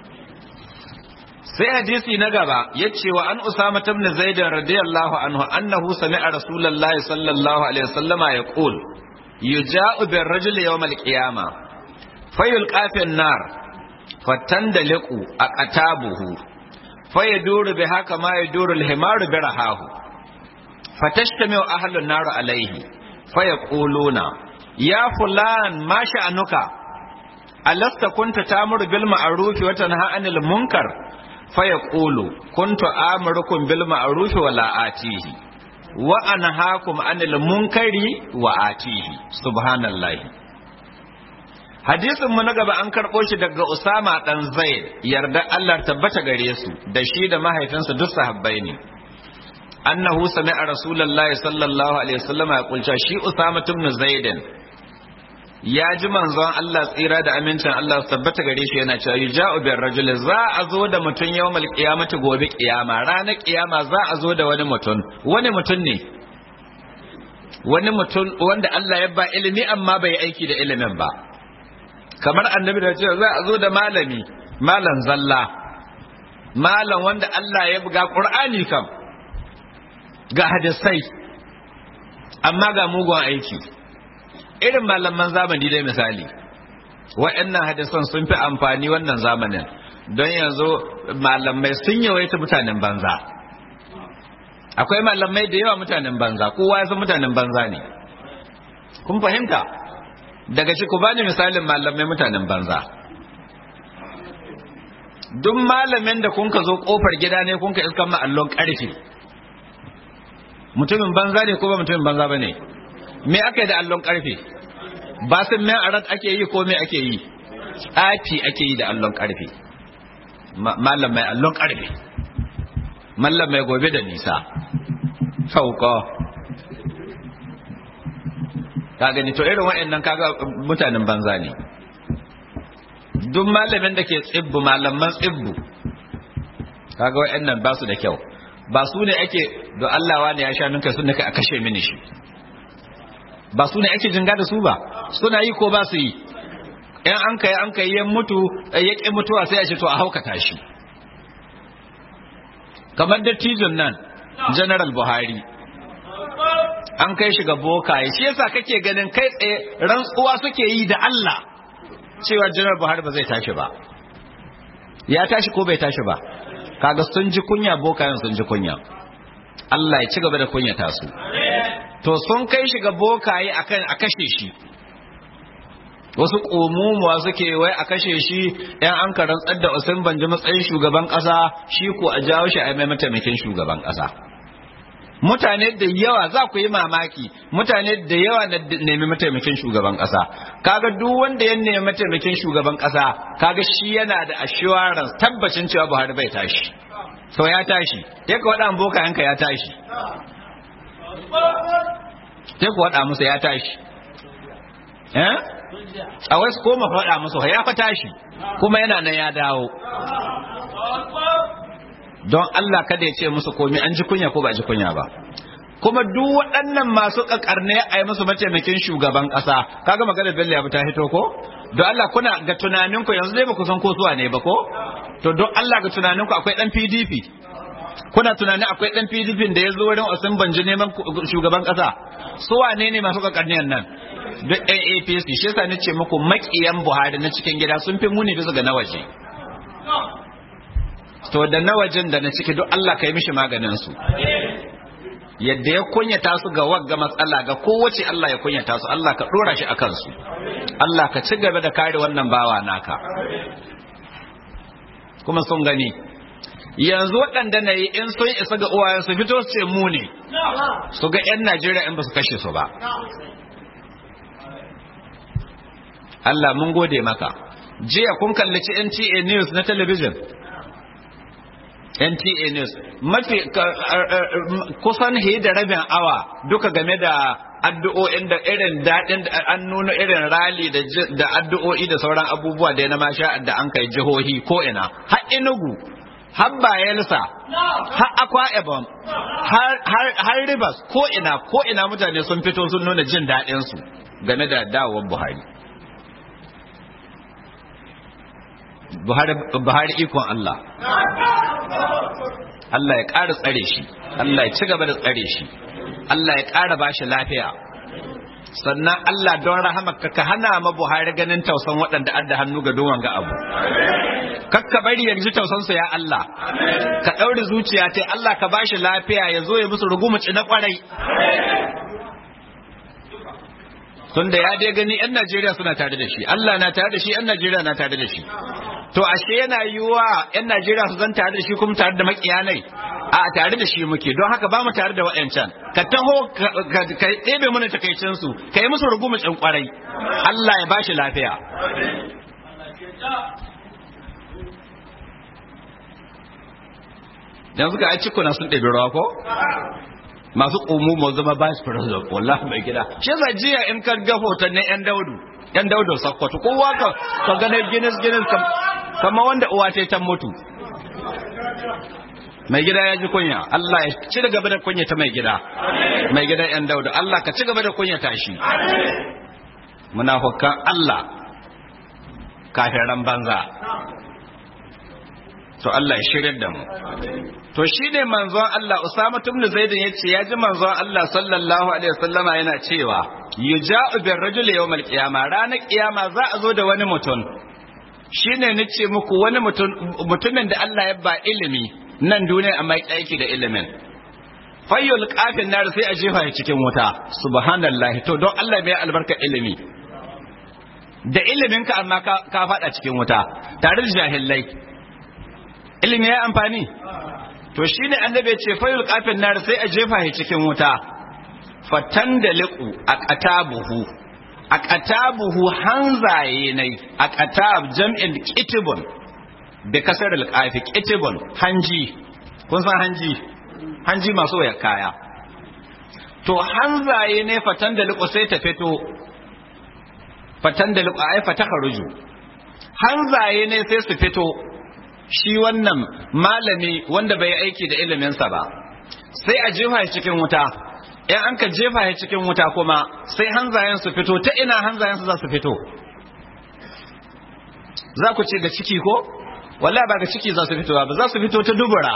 sai hadisi na gaba yace wa an usama ibn zaid radiyallahu anhu annahu sami'a rasulullahi sallallahu alaihi wasallama yaqul yuja'u bir rajuli yawm al-qiyamah fayulqa fi an-nar fatandaliqu aqtabuhu fayaduru biha kama yaduru al-himaru birahahu fatashtamiu ahlun nar alayhi fayaquluna ya fulan ma sha'anuka alasta kunta tamuru bil ma'ruf wa tanha 'anil munkar fayaqulu kuntu amurukum bil ma'ruf wa la atihi wa anhaakum 'anil munkari wa atihi subhanallahi hadisin mu na gaba an karɓo shi daga Usama dan Zaid yarda Allah tabbata gare su da shi da mahaifinsa duk sahabbai ne annahu sami'a rasulullahi sallallahu alaihi wasallam ya kulta shi Usama ibn Zaid ya ji manzon Allah tsira da amincin Allah tabbata gare shi yana cewa yuja'u bir rajul za a zo da mutun yawmal qiyamati gobe kiyama ranar kiyama za a zo da wani mutun wani mutun ne wani mutum wanda Allah ya ba ilimi amma bai aiki da ilimin ba kamar annabi da cewa za a zo da malami malam zalla malam wanda Allah ya buga qur'ani kam ga hadisai amma ga mugun aiki irin malaman zamani dai misali wa'annan hadisan sun fi amfani wannan zamanin don yanzu malamai sun yawaita mutanen banza akwai malamai da yawa mutanen banza kowa ya san mutanen banza ne kun fahimta daga shi ku bani misalin malamai mutanen banza duk malamin da kun ka zo kofar gida ne kun ka iskan ma'allon karfe mutumin banza ne ko ba mutumin banza ba ne me aka yi da allon karfe ba sun men arat ake yi ko me ake yi tsafi ake yi da allon karfe mallam mai allon karfe mallam mai gobe da nisa sauko ka gani to irin waɗannan kaga mutanen banza ne duk malamin da ke tsibbu malaman tsibbu kaga waɗannan ba su da kyau ba su ne ake da Allah wani ya sha ninka sun nika a kashe mini shi ba su ne ake jinga da su ba suna yi ko ba su yi in an kai an kai ya mutu ya ƙi mutuwa sai a ce to a haukata shi kamar dattijon nan general buhari an kai shi ga bokaye shi yasa kake ganin kai tsaye rantsuwa suke yi da Allah cewa general buhari ba zai tashi ba ya tashi ko bai tashi ba kaga sun ji kunya bokayen sun ji kunya Allah ya ci gaba da kunyata su to sun kai shi ga bokaye akan a kashe shi wasu ƙomumuwa suke wai a kashe shi ‘yan an karantsar da usain banji matsayin shugaban ƙasa shi ko a jawo shi a mai mataimakin shugaban ƙasa mutane da yawa za ku yi mamaki mutane da yawa na nemi mataimakin shugaban ƙasa kaga duk wanda ya nemi mataimakin shugaban ƙasa kaga shi yana da assurance tabbacin cewa Buhari bai tashi to ya tashi ya ka waɗa boka yanka ya tashi sai ku waɗa musu ya tashi eh a wasu koma faɗa musu ya fa tashi kuma yana nan ya dawo don Allah kada ya ce musu komi an ji kunya ko ba ji kunya ba kuma duk waɗannan masu ƙaƙarne a yi musu mataimakin shugaban ƙasa kaga maganar Bello ya ta hito ko don Allah kuna ga tunaninku yanzu dai ba ku san ko zuwa ne ba ko to don Allah ga tunaninku akwai ɗan PDP kuna tunanin akwai ɗan PDP da ya zo wurin Osin Banji neman shugaban ƙasa su wane ne masu ƙaƙarniyan nan duk ɗan APC shi yasa nace muku maƙiyan Buhari na cikin gida sun fi muni bisa ga na waje to da na wajen da na ciki duk Allah ka yi mishi maganin su yadda ya kunyata su ga wagga matsala ga kowace Allah ya kunyata su Allah ka dora shi akan su Allah ka ci gaba da kare wannan bawa naka kuma sun gani yanzu waɗanda na yi in sun isa ga uwayen su fito su ce mu ne su ga 'yan Najeriya in ba su kashe su ba Allah mun gode maka jiya kun kallaci NTA News na talabijin NTA News mafi kusan da rabin awa duka game da addu'o'in da irin daɗin an nuna irin rali da addu'o'i da sauran abubuwa da na masha da an kai jihohi ko ina har inugu har bayelsa har akwa ebom har rivers ko ina ko ina mutane sun fito sun nuna jin daɗinsu game da dawowar buhari Buhari ikon Allah. Allah ya ƙara tsare shi, Allah ya ci gaba da tsare shi, Allah ya ƙara ba shi lafiya. Sannan Allah don rahamaka ka hana ma Buhari ganin tausan waɗanda adda hannu ga duwan ga abu. Kakka bari ya ji tausansu ya Allah, ka ɗaure zuciya ta Allah ka ba shi lafiya ya zo ya musu rugumuci na ƙwarai. Tunda ya dai gani 'yan Najeriya suna tare da shi, Allah na tare da shi, 'yan Najeriya na tare da shi. to ashe yana yiwuwa 'yan Najeriya su zan tare da shi kuma tare da makiyanai a tare da shi muke don haka ba mu tare da waɗancan ka taho ka ɗebe mana takaicin su ka yi musu rugumacin kwarai Allah ya bashi lafiya yanzu ga ai cikuna sun ɗebi rawa ko masu ƙumu mu zama vice president wallahi mai gida shi yasa jiya in ka ga hotonnin 'yan daudu yan daudu sakkwato kowa ka ka ganin ginis ginis kama wanda uwa ta ta mutu mai gida ya ji kunya Allah ya ci gaba da kunya ta mai gida mai gida yan daudu Allah ka ci gaba da kunya ta shi munafukan Allah kafiran banza to Allah ya shirya da mu to shine manzon Allah Usama ibn Zaid yace ya ji manzon Allah sallallahu alaihi wasallama yana cewa yuja'u bir rajuli yawmal qiyama ranar kiyama za a zo da wani mutum shine nace muku wani mutum mutumin da Allah ya ba ilimi nan duniya amma ya aiki da ilimin fayyul kafin nar sai a jefa shi cikin wuta subhanallahi to don Allah mai albarka ilimi da ilimin ka amma ka fada cikin wuta tare da jahilai ilimi ya amfani to shine annabi ce fayyul kafin nar sai a jefa shi cikin wuta fatan da liqu a qatabuhu a qatabuhu hanzaye nai a qatab jam'in kitibun bi kasar al-qafi kitibun hanji kun san hanji hanji masu waya kaya to hanzaye ne fatan da liƙo sai ta fito fatan da liƙo ai fata kharuju hanzaye ne sai su fito shi wannan malami wanda bai aiki da iliminsa ba sai a jefa shi cikin wuta in an ka jefa shi cikin wuta kuma sai hanzayen su fito ta ina hanzayen su za su fito za ku ce ga ciki ko wallahi ba ga ciki za su fito ba za su fito ta dubura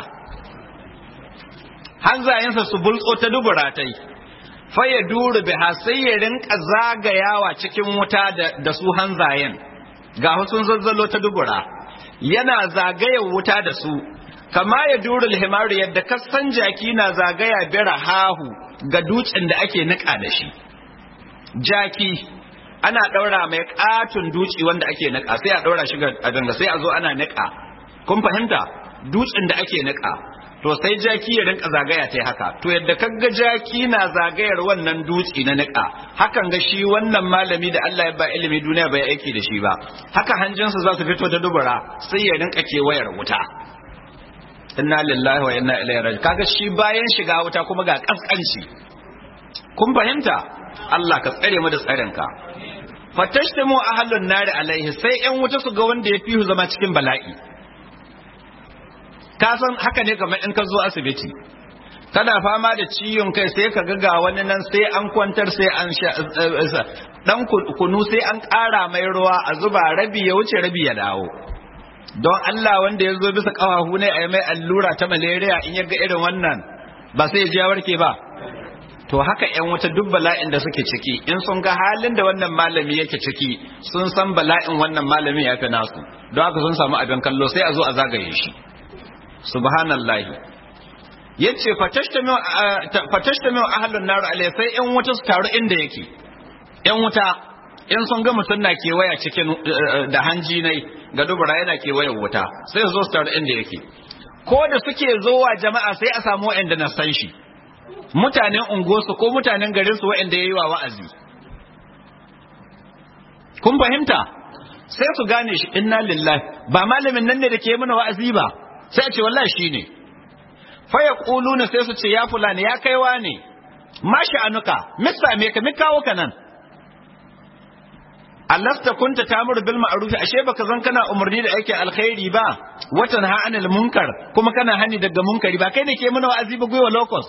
hanzayensa su bultso ta dubura ta yi faye duru biha sai ya rinka zagayawa cikin wuta da su hanzayen ga sun zazzalo ta dubura yana zagayar wuta da su kama ya duru himaru yadda kasan jaki na zagaya bira hahu ga dutsen da ake nika da shi jaki ana ɗaura mai ƙatun duci wanda ake nika sai a ɗaura shi ga danga sai a zo ana nika kun fahimta dutsen da ake nika to sai jaki ya rinka zagaya ta haka to yadda kaga jaki na zagayar wannan dutse na nika hakan ga shi wannan malami da Allah ya ba ilimi duniya bai aiki da shi ba haka hanjinsa za su fito da dubura sai ya rinka kewayar wuta inna lillahi wa inna ilaihi raji kaga shi bayan shiga wuta kuma ga kaskanci kun fahimta Allah ka tsare mu da tsarinka fatashtamu ahlun nari alaihi sai yan wuta su ga wanda ya fi zama cikin bala'i ka san haka ne kamar in ka zo asibiti kana fama da ciwon kai sai ka ga wani nan sai an kwantar sai an sha dan kunu sai an ƙara mai ruwa a zuba rabi ya wuce rabi ya dawo don Allah wanda ya zo bisa kafafu ne a yi mai allura ta malaria in ya ga irin wannan ba sai ya ji warke ba to haka yan wata duk bala'in da suke ciki in sun ga halin da wannan malami yake ciki sun san bala'in wannan malami ya fi nasu don haka sun samu abin kallo sai a zo a zagaye shi subhanallahi yace fatashtamu ahlun nar alai sai yan wuta su taru inda yake yan wuta in sun ga mutum na kewaya cikin da hanji nai ga dubura yana kewayen wuta sai su zo su taru inda yake ko da suke zowa jama'a sai a samu wa'anda na san shi mutanen unguwarsu ko mutanen garinsu wa'anda ya yi wa wa'azi kun fahimta sai su gane shi inna lillahi ba malamin nan ne da ke mana wa'azi ba sai a ce wallahi shi ne faya ƙuluna sai su ce ya fulani ya kaiwa ne ma sha'anuka misa me ka mi kawo ka nan allasta kunta tamur bil ma'ruf ashe baka zan kana umarni da aikin alkhairi ba watan ha anil munkar kuma kana hani daga munkari ba kai ne ke mana wa'azi ba gwiwa locus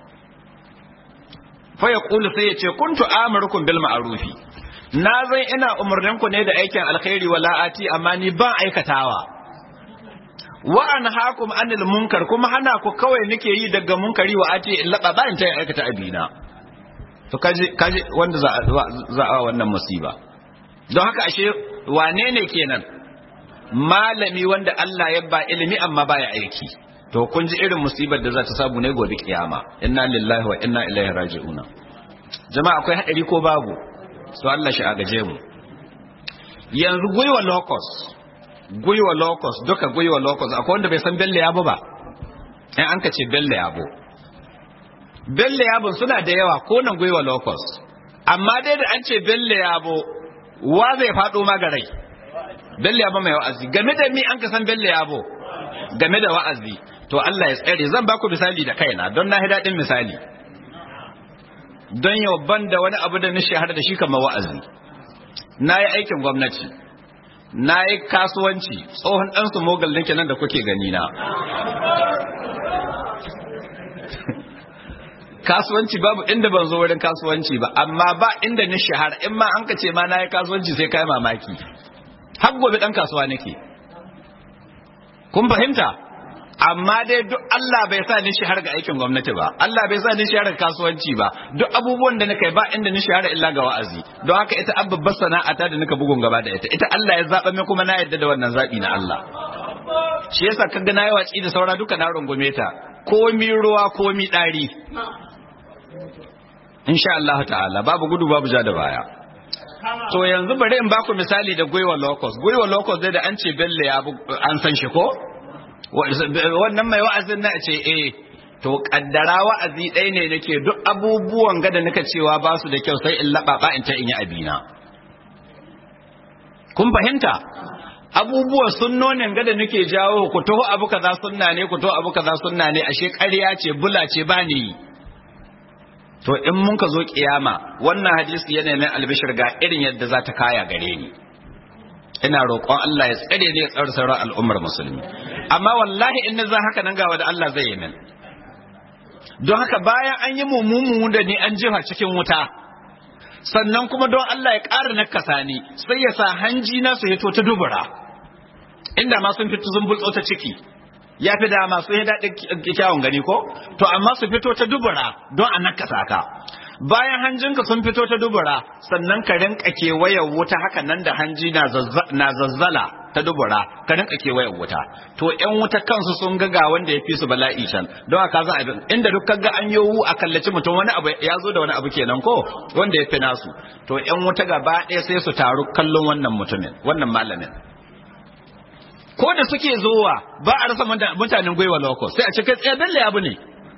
fa yaqulu sai yace kuntu amurukum bil ma'ruf na zan ina umarnin ku ne da aikin alkhairi wala ati amma ni ban aikatawa wa anhaakum anil munkar kuma hana ku kawai nake yi daga munkari wa ati in laba ba in ta aikata abina to kaje kaje wanda za za a wannan musiba don haka ashe wane ne kenan malami wanda Allah ya ba ilimi amma baya aiki to kun ji irin musibar da za ta samu ne gobe kiyama inna lillahi wa inna ilaihi raji'una jama'a akwai hadari ko babu so Allah shi agaje mu yanzu gwiwa locus gwiwa locus duka gwiwa locus akwai wanda bai san belle yabo ba in an ka ce belle yabo belle yabo suna da yawa ko nan gwiwa locus amma dai da an ce belle yabo wa zai faɗo magarai belle yabo mai wa'azi game da mi an ka san belle yabo game da wa'azi to Allah ya tsare zan baku misali da kaina don na daɗin misali don yau ban da wani abu da na shahara da shi kamar wa'azi na yi aikin gwamnati na yi kasuwanci tsohon ɗansu mogal nake nan da kuke gani na kasuwanci babu inda ban zo wurin kasuwanci ba amma ba inda ni shahara in ma an ka ce ma na yi kasuwanci sai kai mamaki har gobe ɗan kasuwa nake kun fahimta amma dai duk Allah bai sa ni shahara ga aikin gwamnati ba Allah bai sa ni shahara ga kasuwanci ba duk abubuwan da nake ba inda ni shahara illa ga wa'azi don haka ita babbar sana'ata da nika bugun gaba da ita ita Allah ya zaba min kuma na yadda da wannan zabi na Allah shi yasa kaga na yi watsi da saura duka na rungume ta komi ruwa komi ɗari insha Allah ta'ala babu gudu babu ja da baya to yanzu bari in baku misali da gwiwa locust gwiwa locust dai da an ce belle ya an san shi ko wannan mai wa'azin na ce eh to kaddara wa'azi ɗaya ne nake duk abubuwan gada nika cewa ba su da kyau sai in laɓaɓa in ta in yi abina kun fahimta abubuwan sunnonin gada nake jawo ku taho abu kaza sunna ne ku taho abu kaza sunna ne ashe ƙarya ce bula ce ba ni to in mun ka zo kiyama wannan hadisi yana mai albishir ga irin yadda za ta kaya gare ni ina roƙon Allah ya tsare ni ya tsare sauran al'ummar musulmi amma wallahi in za haka nan ga wanda Allah zai yi min don haka bayan an yi mummumu da ni an jiha cikin wuta sannan kuma don Allah ya ƙara nakasa ni sai ya sa hanji na su hito ta dubura inda ma sun fito sun bultso ta ciki ya fi dama sun yi daɗin kyawun gani ko to amma su fito ta dubura don a nakasa ka bayan hanjinka sun fito ta dubura sannan ka rinka kewayar wuta haka nan da hanji na zazzala ta dubura ka rinka kewayar wuta to ƴan wuta kansu sun ga ga wanda ya fi su bala'i can don haka za a bin inda duk ga an yowu a kallaci mutum wani abu ya zo da wani abu kenan ko wanda ya fi nasu to ƴan wuta gaba ɗaya sai su taru kallon wannan mutumin wannan malamin ko da suke zowa ba a rasa mutanen gwiwa loko sai a ce kai tsaye dalle abu ne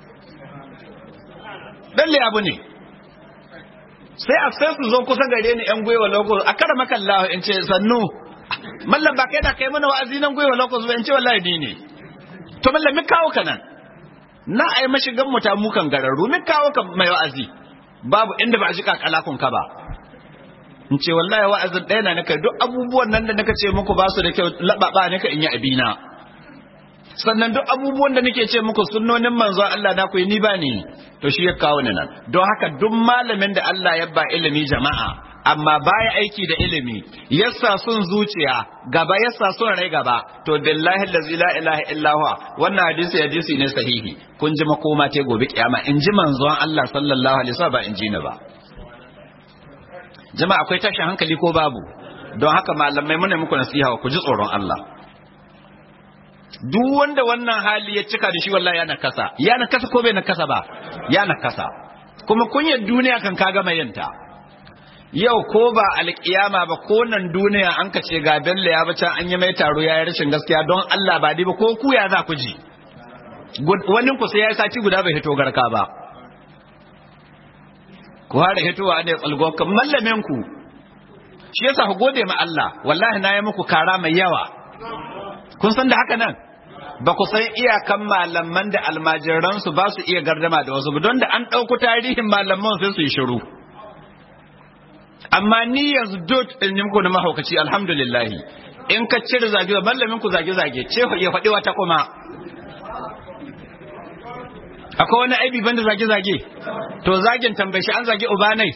dalle abu ne sai a sai su zo kusa gare ni yan gwiwa loko a kara makallahu in ce sannu mallam ba kai da kai mana wa'azi nan gwiwa loko zuwa in ce wallahi ni ne to mallam mi kawo ka nan na ai mashigan mu ta mukan gararru mi kawo ka mai wa'azi babu inda ba a ji kakalakun ka ba in ce wallahi wa'azin ɗaya na naka duk abubuwan nan da naka ce muku ba su da kyau laɓaɓa naka in yi abina sannan duk abubuwan da nake ce muku sunnonin manzo Allah na kuyi ni ba ni to shi ya kawo ni nan don haka duk malamin da Allah ya ba ilimi jama'a amma baya aiki da ilimi yassa sun zuciya gaba yassa sun rai gaba to billahi allazi la ilaha illa huwa wannan hadisi hadisi ne sahihi kun ji makoma te gobe kiyama in ji manzon Allah sallallahu alaihi wasallam ba in ji ni ba jama'a akwai tashin hankali ko babu don haka malamai muna muku nasiha ku ji tsoron Allah duk wanda wannan hali ya cika da shi wallahi ya nakasa ya nakasa ko bai nakasa ba ya nakasa kuma kunyar duniya kan kaga mai yanta yau ko ba alkiyama ba ko nan duniya an ka ce ga bello ya bace an yi mai taro ya yi rashin gaskiya don Allah ba ba ko ku ya za ku ji wani ku sai ya sati guda bai hito garka ba ku hada hitowa ne tsalgo kan mallamin ku shi yasa ku gode ma Allah wallahi na yi muku kara mai yawa kun san da haka nan ba ku san iyakan malaman da almajiransu ba su iya gardama da wasu don da an ɗauku tarihin malaman sai su yi shiru amma ni yanzu dot in yi muku na mahaukaci alhamdulillah in ka cire zage mallamin ku zage zage ce ya faɗi wata kuma akwai wani aibi banda zage zage to zagen tambaye shi an zage ubanai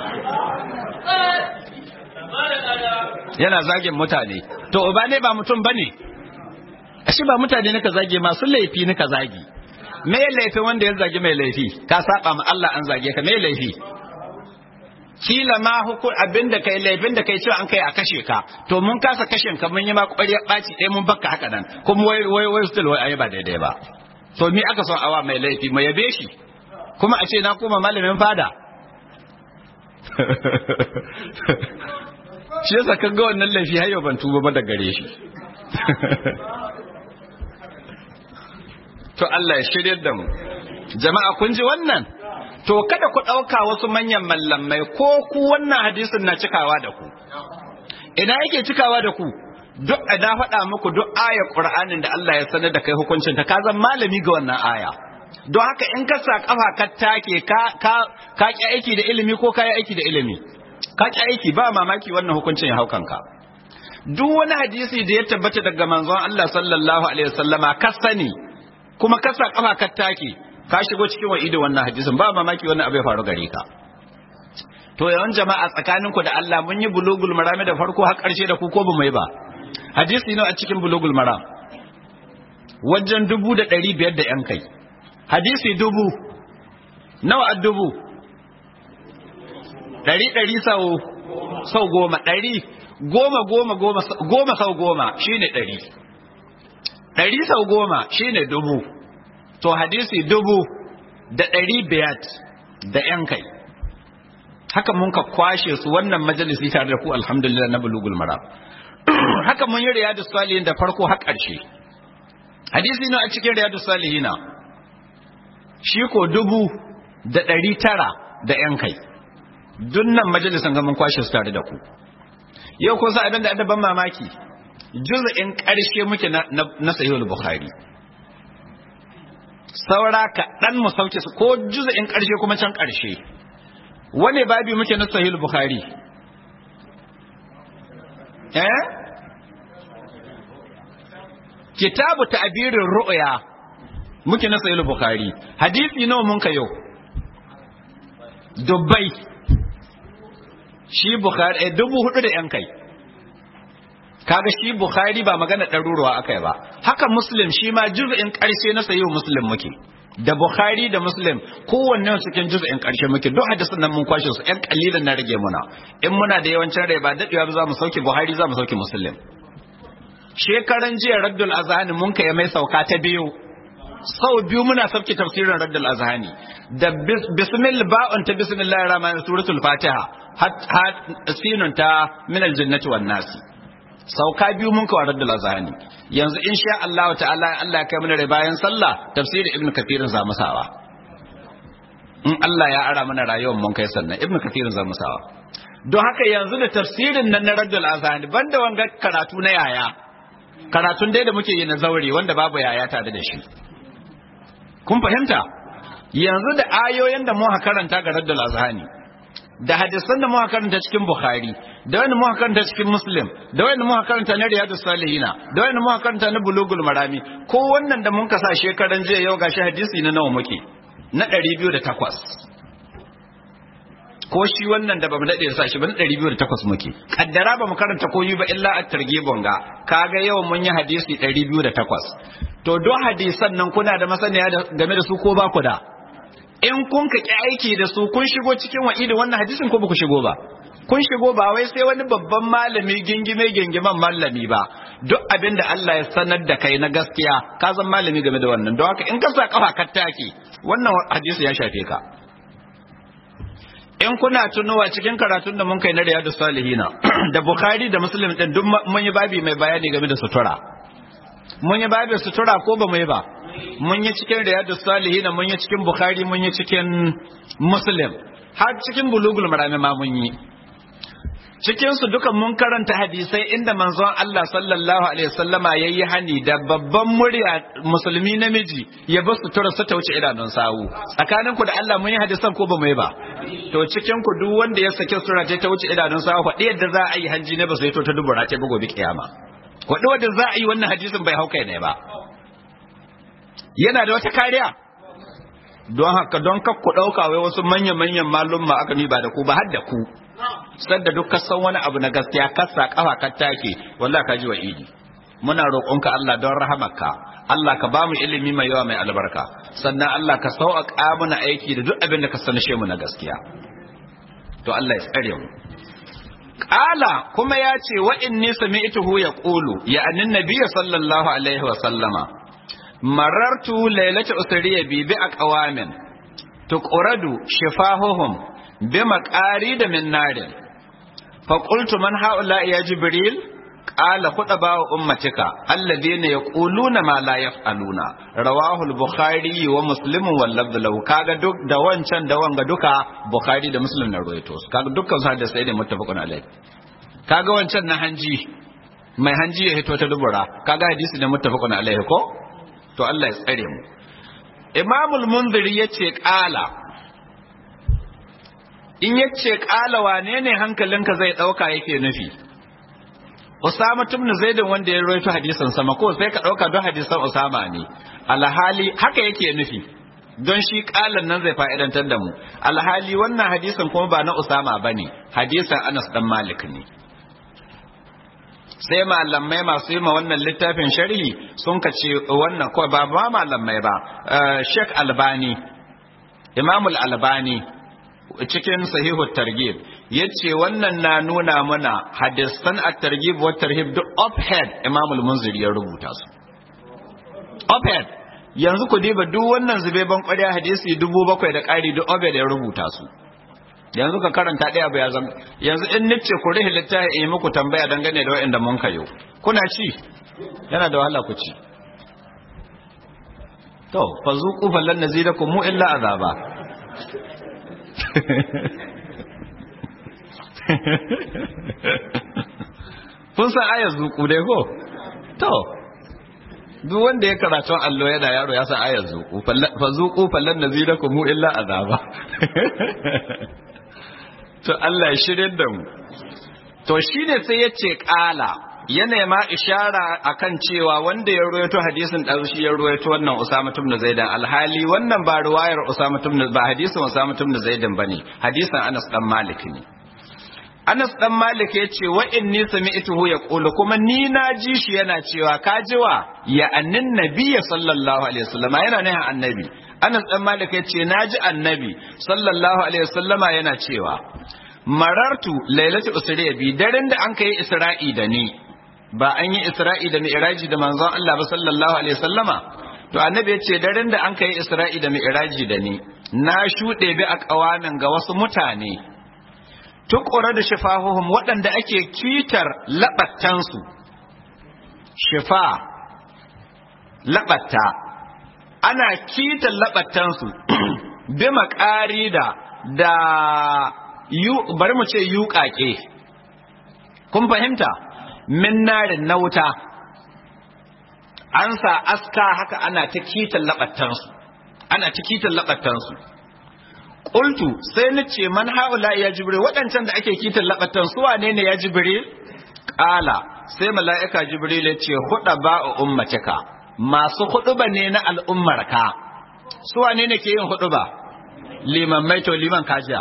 yana zagen mutane to ubanai ba mutum bane ashe ba mutane nika zage masu laifi nika zagi me laifin wanda ya zage mai laifi ka saba ma Allah an zage ka me laifi kila ma hukun abinda kai laifin da kai cewa an kai a kashe ka to mun kasa kashin ka mun yi ma ƙwarya ɓaci ɗaya mun bakka haka nan kuma wai wai wai still wai ayi ba daidai ba to mi aka son awa mai laifi mai yabe shi kuma a ce na koma malamin fada shi yasa kan ga wannan laifi har yau ban tuba ba da gare shi to Allah ya shiryar da mu jama'a kun ji wannan to kada ku ɗauka wasu manyan mallamai ko ku wannan hadisin na cikawa da ku ina yake cikawa da ku duk a da faɗa muku duk aya ƙur'anin da Allah ya sanar da kai hukuncin ta ka zan malami ga wannan aya don haka in ka sa kafa ka take ka ka ka ki aiki da ilimi ko ka yi aiki da ilimi ka ki aiki ba mamaki wannan hukuncin ya hau kanka duk wani hadisi da ya tabbata daga manzon Allah sallallahu alaihi wasallama ka sani kuma ka sa kafa ka take ka shigo cikin wa'ido wannan hadisin ba mamaki wannan abu ya faru gare ka to yawan jama'a tsakaninku da Allah mun yi bulugul marami da farko har karshe da ku ko ba mu yi ba hadisi ne a cikin bulugul maram wajen dubu da ɗari biyar da ‘yan kai hadisi dubu nawa a dubu ɗari ɗari sau sau goma ɗari goma goma goma goma sau goma shine ɗari ɗari sau goma shine dubu to hadisi dubu da ɗari biyar da ‘yan kai haka mun ka kwashe su wannan majalisi tare da ku alhamdulillah na bulugul mara haka mun yi riyadu salihin da farko har ƙarshe hadisi na a cikin riyadu salihina shi ko dubu da ɗari tara da ‘yan kai dunnan majalisan ga mun kwashe su tare da ku yau ko sa abin da adaban mamaki juz'in ƙarshe muke na sahihul bukhari saura ka dan mu sauke su ko juz'in ƙarshe kuma can ƙarshe wane babi muke na sahihul bukhari eh kitabu ta'birir ru'ya muke na sahihul bukhari hadisi nawa mun ka yau dubbai shi bukhari eh, dubu hudu da yan kai kaga shi bukhari ba magana ɗaruruwa akai ba haka muslim shi ma juz'in ƙarshe na sayi muslim muke da bukhari da muslim kowanne cikin juz'in ƙarshe muke duk hadisin nan mun kwashe su ƴan kalilan na rage muna in muna da yawancin rai ba dadewa ba za mu sauke buhari za mu sauke muslim shekaran jiya raddul azhani mun kai mai sauka ta biyu sau biyu muna sauke tafsirin raddul azhani da bismil ba'un ta bismillahir rahmanir suratul fatiha hat sinun ta min aljannati wan nasi sauka biyu mun kawo raddul azhani yanzu insha Allah ta'ala Allah ya kai mana rai bayan sallah tafsirin ibnu kathirin za mu sawa in Allah ya ara mana rayuwar mun kai sannan ibnu kathirin za mu sawa don haka yanzu da tafsirin nan na raddul azhani banda wanga karatu na yaya karatun dai da muke yi na zaure wanda babu yaya tare da shi kun fahimta yanzu da ayoyin da muka karanta ga raddul azhani da hadisan da muka karanta cikin bukhari da wanda muka karanta cikin muslim da wanda muka karanta na riyadus salihina da wanda muka karanta na bulugul marami ko wannan da mun kasa shekaran jiya yau gashi hadisi na nawa muke na 208 ko shi wannan da bamu dade sa shi ba na 208 muke kaddara bamu karanta koyi ba illa at-targhibun ga kaga yau mun yi hadisi 208 to don hadisan nan kuna da masaniya game da su ko ba ku da in kun ka ki aiki da su kun shigo cikin wa'idi wannan hadisin ko ba ku shigo ba kun shigo ba wai sai wani babban malami gingime gingiman malami ba duk abin da Allah ya sanar da kai na gaskiya ka zan malami game da wannan don haka in ka sa kafa ka take wannan hadisi ya shafe ka in kuna tunowa cikin karatun da mun kai na riyadu salihina da bukhari da muslim din duk mun yi babi mai bayani game da sutura mun yi babi sutura ko ba mu yi ba mun yi cikin riyadu salihina mun yi cikin bukhari mun yi cikin muslim har cikin bulugul marami ma mun yi cikin su dukan mun karanta hadisai inda manzon Allah sallallahu alaihi wasallama yayi hani da babban murya musulmi namiji ya bar sutura su ta wuce idanun sawu tsakanin ku da Allah mun yi hadisan ko ba mu yi ba to cikin ku duk wanda ya sake sura ta wuce idanun sawu faɗi yadda za a yi hanji ne ba sai to ta dubura ta bugo bi kiyama faɗi wanda za a yi wannan hadisin bai hauka ne ba yana da wata kariya don haka don kakku ɗauka wai wasu manya-manyan malumma aka ni ba da ku ba har da ku sadda duk ka san wani abu na gaskiya kasa kafa ka take wallahi ka ji wa idi muna roƙonka Allah don rahamarka Allah ka ba mu ilimi mai yawa mai albarka sannan Allah ka sauƙaƙa mana aiki da duk abin da ka sanashe mu na gaskiya to Allah ya tsare mu Ƙala kuma ya ce wa inni sami'tuhu yaqulu ya annin nabiyyi sallallahu alaihi wa sallama marartu lailata usriya bi bi aqwamin tuqradu shifahuhum bi maqari da min narin fa qultu man haula ya jibril qala khutaba wa ummatika alladhina yaquluna ma la yaf'aluna rawahu al-bukhari wa muslim wal lafz lahu kaga duk da wancan da wanga duka bukhari da muslim na ruwaito kaga dukkan su hadisi ne muttafaqun alayh kaga wancan na hanji mai hanji ya hito ta dubura kaga hadisi ne muttafaqun alayh ko to Allah ya tsare mu imamul munziri yace qala in yace qala wane ne hankalinka zai dauka yake nufi Usama ibn Zaid wanda ya rawaito hadisin sama ko sai ka dauka don hadisan Usama ne alhali haka yake nufi don shi kalan nan zai fa'idantar da mu alhali wannan hadisin kuma ba na Usama bane hadisin Anas dan Malik ne sai malamai masu yi ma wannan littafin sharhi sun ka ce wannan ko ba ba malamai ba Sheikh Albani Imamul Albani cikin sahihu targhib yace wannan na nuna mana hadisan at-targhib wa tarhib duk uphead Imam al-Munziri ya rubuta su uphead yanzu ku diba duk wannan zube ban ƙwarya hadisi dubu bakwai da ƙari duk obe da ya rubuta su yanzu ka karanta ɗaya ba ya zama yanzu in nice ku rihi littafi in yi muku tambaya dangane da waɗanda mun kayo kuna ci yana da wahala ku ci to fa zuqu fallan nazidakum mu illa azaba kun san ayar zuku dai ko to duk wanda ya karatun allo yana yaro ya san ayar zuku fa zuku fallan nazidakum mu illa azaba to Allah ya shirye da mu to shine sai yace kala yana ma ishara akan cewa wanda ya ruwaito hadisin dan shi ya ruwaito wannan Usama ibn Zaid alhali wannan ba ruwayar Usama ibn ba hadisin Usama ibn Zaid bane hadisin Anas dan Malik ne Anas dan Malik ya ce wa inni sami'tuhu yaqulu kuma ni na ji shi yana cewa ka jiwa ya annin nabiyyi sallallahu alaihi wasallam yana ne annabi Anas dan Malik ya ce naji annabi sallallahu alaihi wasallama yana cewa marartu lailatu usriya bi daren da an kai isra'i da ni ba an yi isra'i da mi'raji da manzon Allah ba sallallahu alaihi wasallama to annabi ya ce daren da an kai isra'i da mi'raji da ni na shuɗe bi a ƙawamin ga wasu mutane tukura da shifahuhum waɗanda ake kitar laɓattansu shifa laɓatta ana kitar laɓattansu bi maƙari da da bari mu ce yuƙaƙe kun fahimta min narin na wuta an sa aska haka ana ta kitar laɓattansu ana ta kitar laɓattansu Ƙultu sai na ce man haula ya jibril waɗancan da ake kitan laɓatan su wane ne ya jibril? Ƙala sai mala'ika jibril ya ce huɗa ba a ummatika masu huɗuba ne na al'ummarka su wane ne ke yin huɗuba? Liman maito liman kajiya.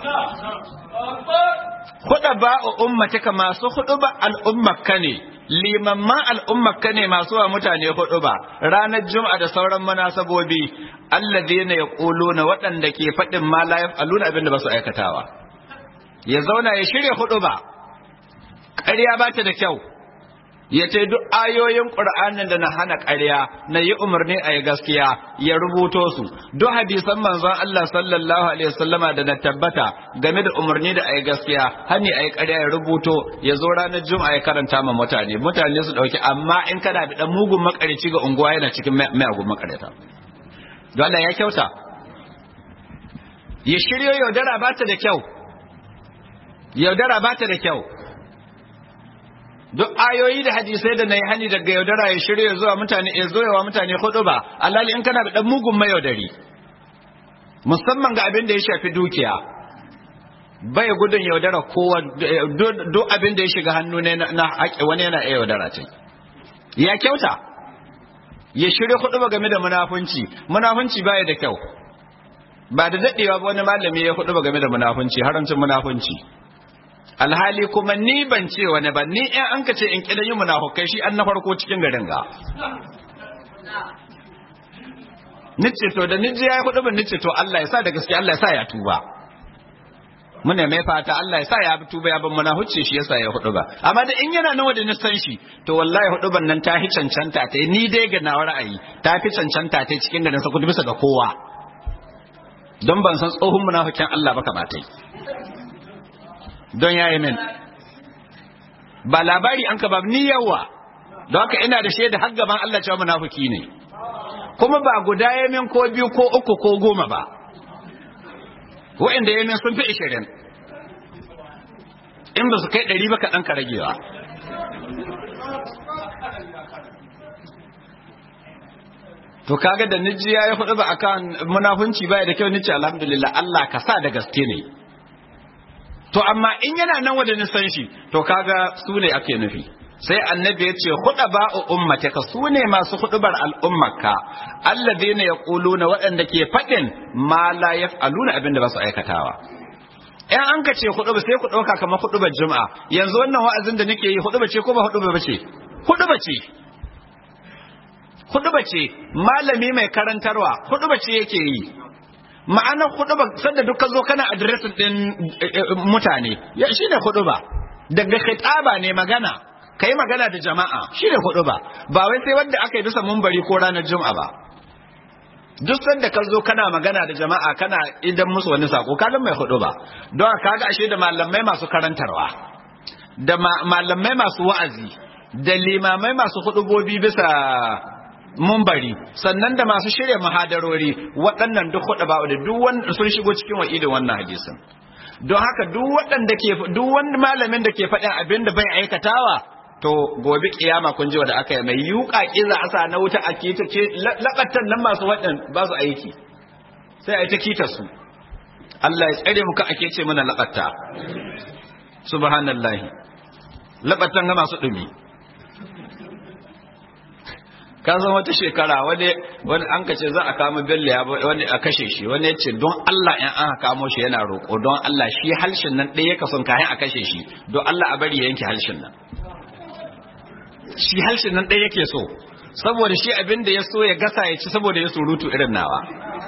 Huɗa ba a ummatika masu huɗuba al'ummarka ne limamman al'ummarka ne masu wa mutane hudu ba ranar juma'a da sauran munasabobi alladhina yaquluna waɗanda ke faɗin ma la yaf'aluna abin da ba su aikatawa ya zauna ya shirya hudu ba ƙarya ba ta da kyau ya ce duk ayoyin ƙur'anin da na hana ƙarya na yi umarni a yi gaskiya ya rubuto su duk hadisan manzon Allah sallallahu alaihi wasallama da na tabbata game da umarni da a yi gaskiya hani a yi ƙarya ya rubuto ya zo ranar juma'a ya karanta ma mutane mutane su ɗauki amma in kana da ɗan mugun makarici ga unguwa yana cikin mayagun makarita Allah ya kyauta ya shiryo yaudara ba ta da kyau yaudara ba ta da kyau duk ayoyi da hadisai da na yi hani daga yaudara ya shirya zuwa mutane ya zo yawa mutane hudu ba alhali in kana da dan mugun mayaudari musamman ga abin da ya shafi dukiya bai gudun yaudara kowa duk abin da ya shiga hannu ne na haƙi wani yana iya yaudara ce ya kyauta ya shirya hudu ba game da munafunci munafunci baya da kyau ba da daɗewa ba wani malami ya hudu ba game da munafunci haramcin munafunci alhali kuma ni ban ce wani ba ni in an ka ce in kidan yi munafukai shi an na farko cikin garin ga nice to da niji ya kudu ban nice to Allah ya sa da gaske Allah ya sa ya tuba muna mai fata Allah ya sa ya tuba ya ban munafuci shi yasa ya hudu ba amma da in yana nawa da nisan shi to wallahi hudu ban nan ta hi cancanta ta ni dai ga nawa ra'ayi ta fi cancanta ta cikin garin sa kudu bisa ga kowa don ban san tsohon munafikin Allah ba kamata don ya yi min ba labari an ka ba ni yawa don haka ina da shaida har gaban Allah cewa munafiki ne kuma ba guda ya min ko biyu ko uku ko goma ba wa'inda ya min sun fi ishirin in ba su kai ɗari ba kaɗan ka ragewa to kaga da niji ya yi hudu ba akan munafunci baya da kyau nice alhamdulillah Allah ka sa da gaske ne to amma in yana nan wanda nisan shi to kaga su ne ake nufi sai annabi ya ce huɗa ba'u ummataka su ne masu huɗubar al'ummarka alladheena yaquluna waɗanda ke faɗin ma la yaf'aluna abin da ba su aikatawa in an ka ce huɗuba sai ku ɗauka kamar huɗubar juma'a yanzu wannan wa'azin da nake yi huɗuba ce ko ba huɗuba ba ce huɗuba ce huɗuba ce malami mai karantarwa huɗuba ce yake yi ma'anar huɗuba sanda duk ka zo kana adiresin ɗin mutane ya shi ne huɗuba daga khitaba ne magana kai magana da jama'a shi ne huɗuba ba wai sai wanda aka yi bisa mumbari ko ranar juma'a ba duk sanda ka zo kana magana da jama'a kana idan musu wani sako kaga mai hudu ba don kaga ashe da malamai masu karantarwa da malamai masu wa'azi da limamai masu hudubobi bisa mumbari sannan da masu shirya muhadarori waɗannan duk hudu ba da duk wanda sun shigo cikin wa'idin wannan hadisin don haka duk waɗanda ke duk wani malamin da ke faɗin abin da bai aikatawa to gobe kiyama kun ji wanda aka yi mai yuka kiza asa na wuta a kita ce lakatan nan masu waɗin ba su aiki sai a yi ta kita su Allah ya tsare muka ake ce mana lakatta subhanallahi lakatan ga masu dumi ka san wata shekara wani wani an kace za a kama bello ya wani a kashe shi wani ya ce don Allah in an kamo shi yana roƙo don Allah shi halshin nan ɗaya ka son kayan a kashe shi don Allah a bari ya yanke halshin nan shi halshin nan ɗaya yake so saboda shi abin da ya so ya gasa ya ci saboda ya surutu irin nawa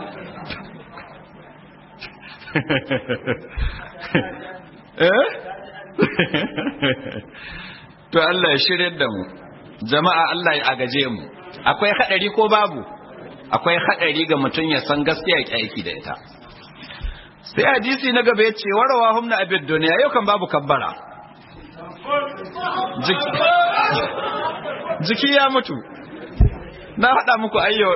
to Allah ya shirya da mu jama'a Allah ya agaje mu akwai haɗari ko babu akwai haɗari ga mutum ya san gaskiya ya aiki da ita sai hadisi na gaba ya ce warawa humna abid duniya yau kan babu kabbara jiki ya mutu na haɗa muku ayyo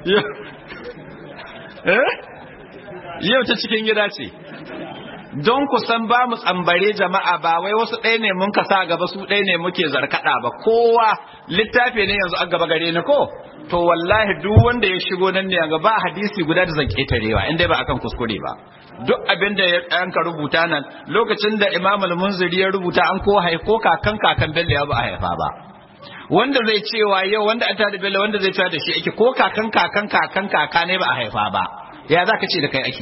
yau ta cikin gida ce don ku san ba mu tsambare jama'a ba wai wasu ɗaya ne mun kasa gaba su ɗaya ne muke zarkaɗa ba kowa littafi ne yanzu an gaba gare ni ko to wallahi duk wanda ya shigo nan ne ga ba hadisi guda da zan ƙetarewa inda ba akan kuskure ba duk abin da an ka rubuta nan lokacin da imam al-munziri ya rubuta an ko haifo kakan kakan bello ya ba a haifa ba wanda zai cewa yau wanda an tada bello wanda zai cewa da shi ake ko kakan kakan kakan kaka ne ba a haifa ba ya za ka ce da kai ake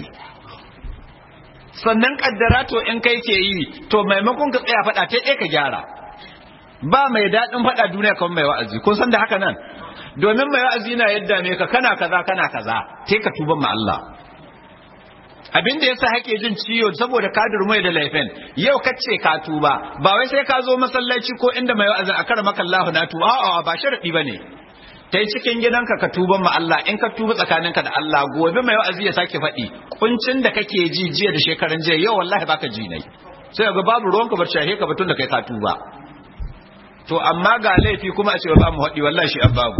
sannan kaddara to in kai ke yi to maimakon ka tsaya faɗa ta ka gyara ba mai daɗin faɗa duniya kan mai wa'azi kun san da haka nan domin mai wa'azi na yadda ne ka kana kaza kana kaza sai ka tuban ma Allah abin da yasa hake jin ciwo saboda ka durmai da laifin yau kace ka tuba ba wai sai ka zo masallaci ko inda mai wa'azi a kar maka Allah na tuba a'a ba sharadi bane ta cikin gidanka ka tuban ma Allah in ka tuba tsakaninka da Allah gobe mai wa'azi ya sake faɗi kuncin da kake ji jiya da shekaran jiya yau wallahi baka ji nai sai ga babu ruwanka bar shahe ka batun da kai ka tuba to amma ga laifi kuma a ce ba mu faɗi wallahi shi babu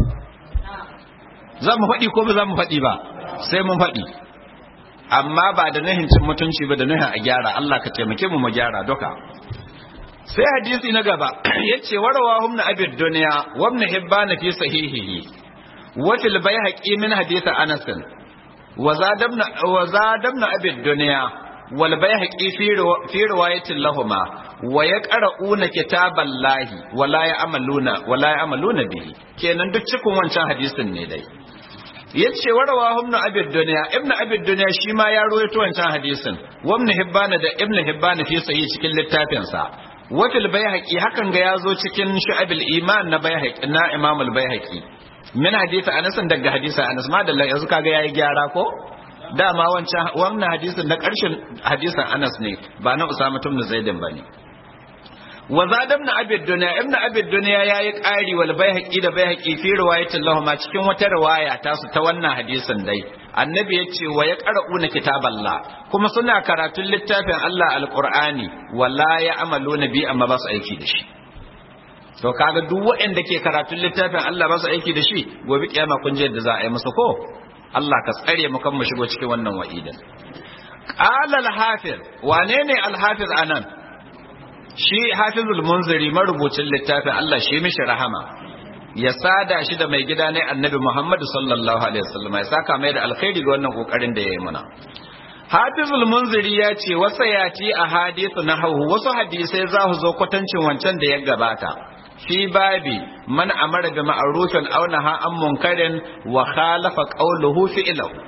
za mu faɗi ko ba za mu faɗi ba sai mun faɗi amma ba da nahin cin mutunci ba da nahin a gyara Allah ka taimake mu mu gyara duka sai hadisi na gaba yace warawa humna abid dunya wa ibn hibban fi sahihihi wa fil bayhaqi min hadith anas wa zadabna wa zadabna abid dunya wal bayhaqi fi fi riwayatin lahumma wa yaqra'una kitaballahi wa la ya'maluna wa la ya'maluna bihi kenan duk cikin wancan hadisin ne dai yace warawa ibn abid dunya ibn abid dunya shi ma ya rawaito wancan hadisin wa ibn hibban da ibn hibban fi sahih cikin littafin sa wafil bayhaqi hakan ga yazo cikin shu'abil iman na bayhaqi na imam al bayhaqi min hadisi anas daga hadisi anas ma dalla yanzu kaga yayi gyara ko dama wancan wannan hadisin na karshen hadisin anas ne ba na usama ibn zaidin bane wa zada ibn abi dunya ibn abi dunya yayi qari wal bayhaqi da bayhaqi fi riwayatin lahu ma cikin wata riwaya ta su ta wannan hadisin dai annabi ya ce wa ya qara'una kitaballah kuma suna karatun littafin Allah alqur'ani wala ya amaluna bi amma ba su aiki da shi to kaga duk waɗanda ke karatun littafin Allah ba su aiki da shi gobe kiyama kun je da za a yi musu ko Allah ka tsare mu kan mu shigo cikin wannan wa'idan qala al-hafiz wane ne al-hafiz anan shi hafizul munziri marubucin littafin Allah shi mishi rahama ya sada shi da mai gida ne annabi Muhammad sallallahu alaihi wasallam ya saka mai da alkhairi ga wannan kokarin da yayi muna Hafizul Munziri ya ce wasa ya ci a hadithu na hau wasu hadisai za su zo kwatancin wancan da ya gabata fi babi man amara bi ma'rufin aw naha an munkarin wa khalafa qawluhu fi'lahu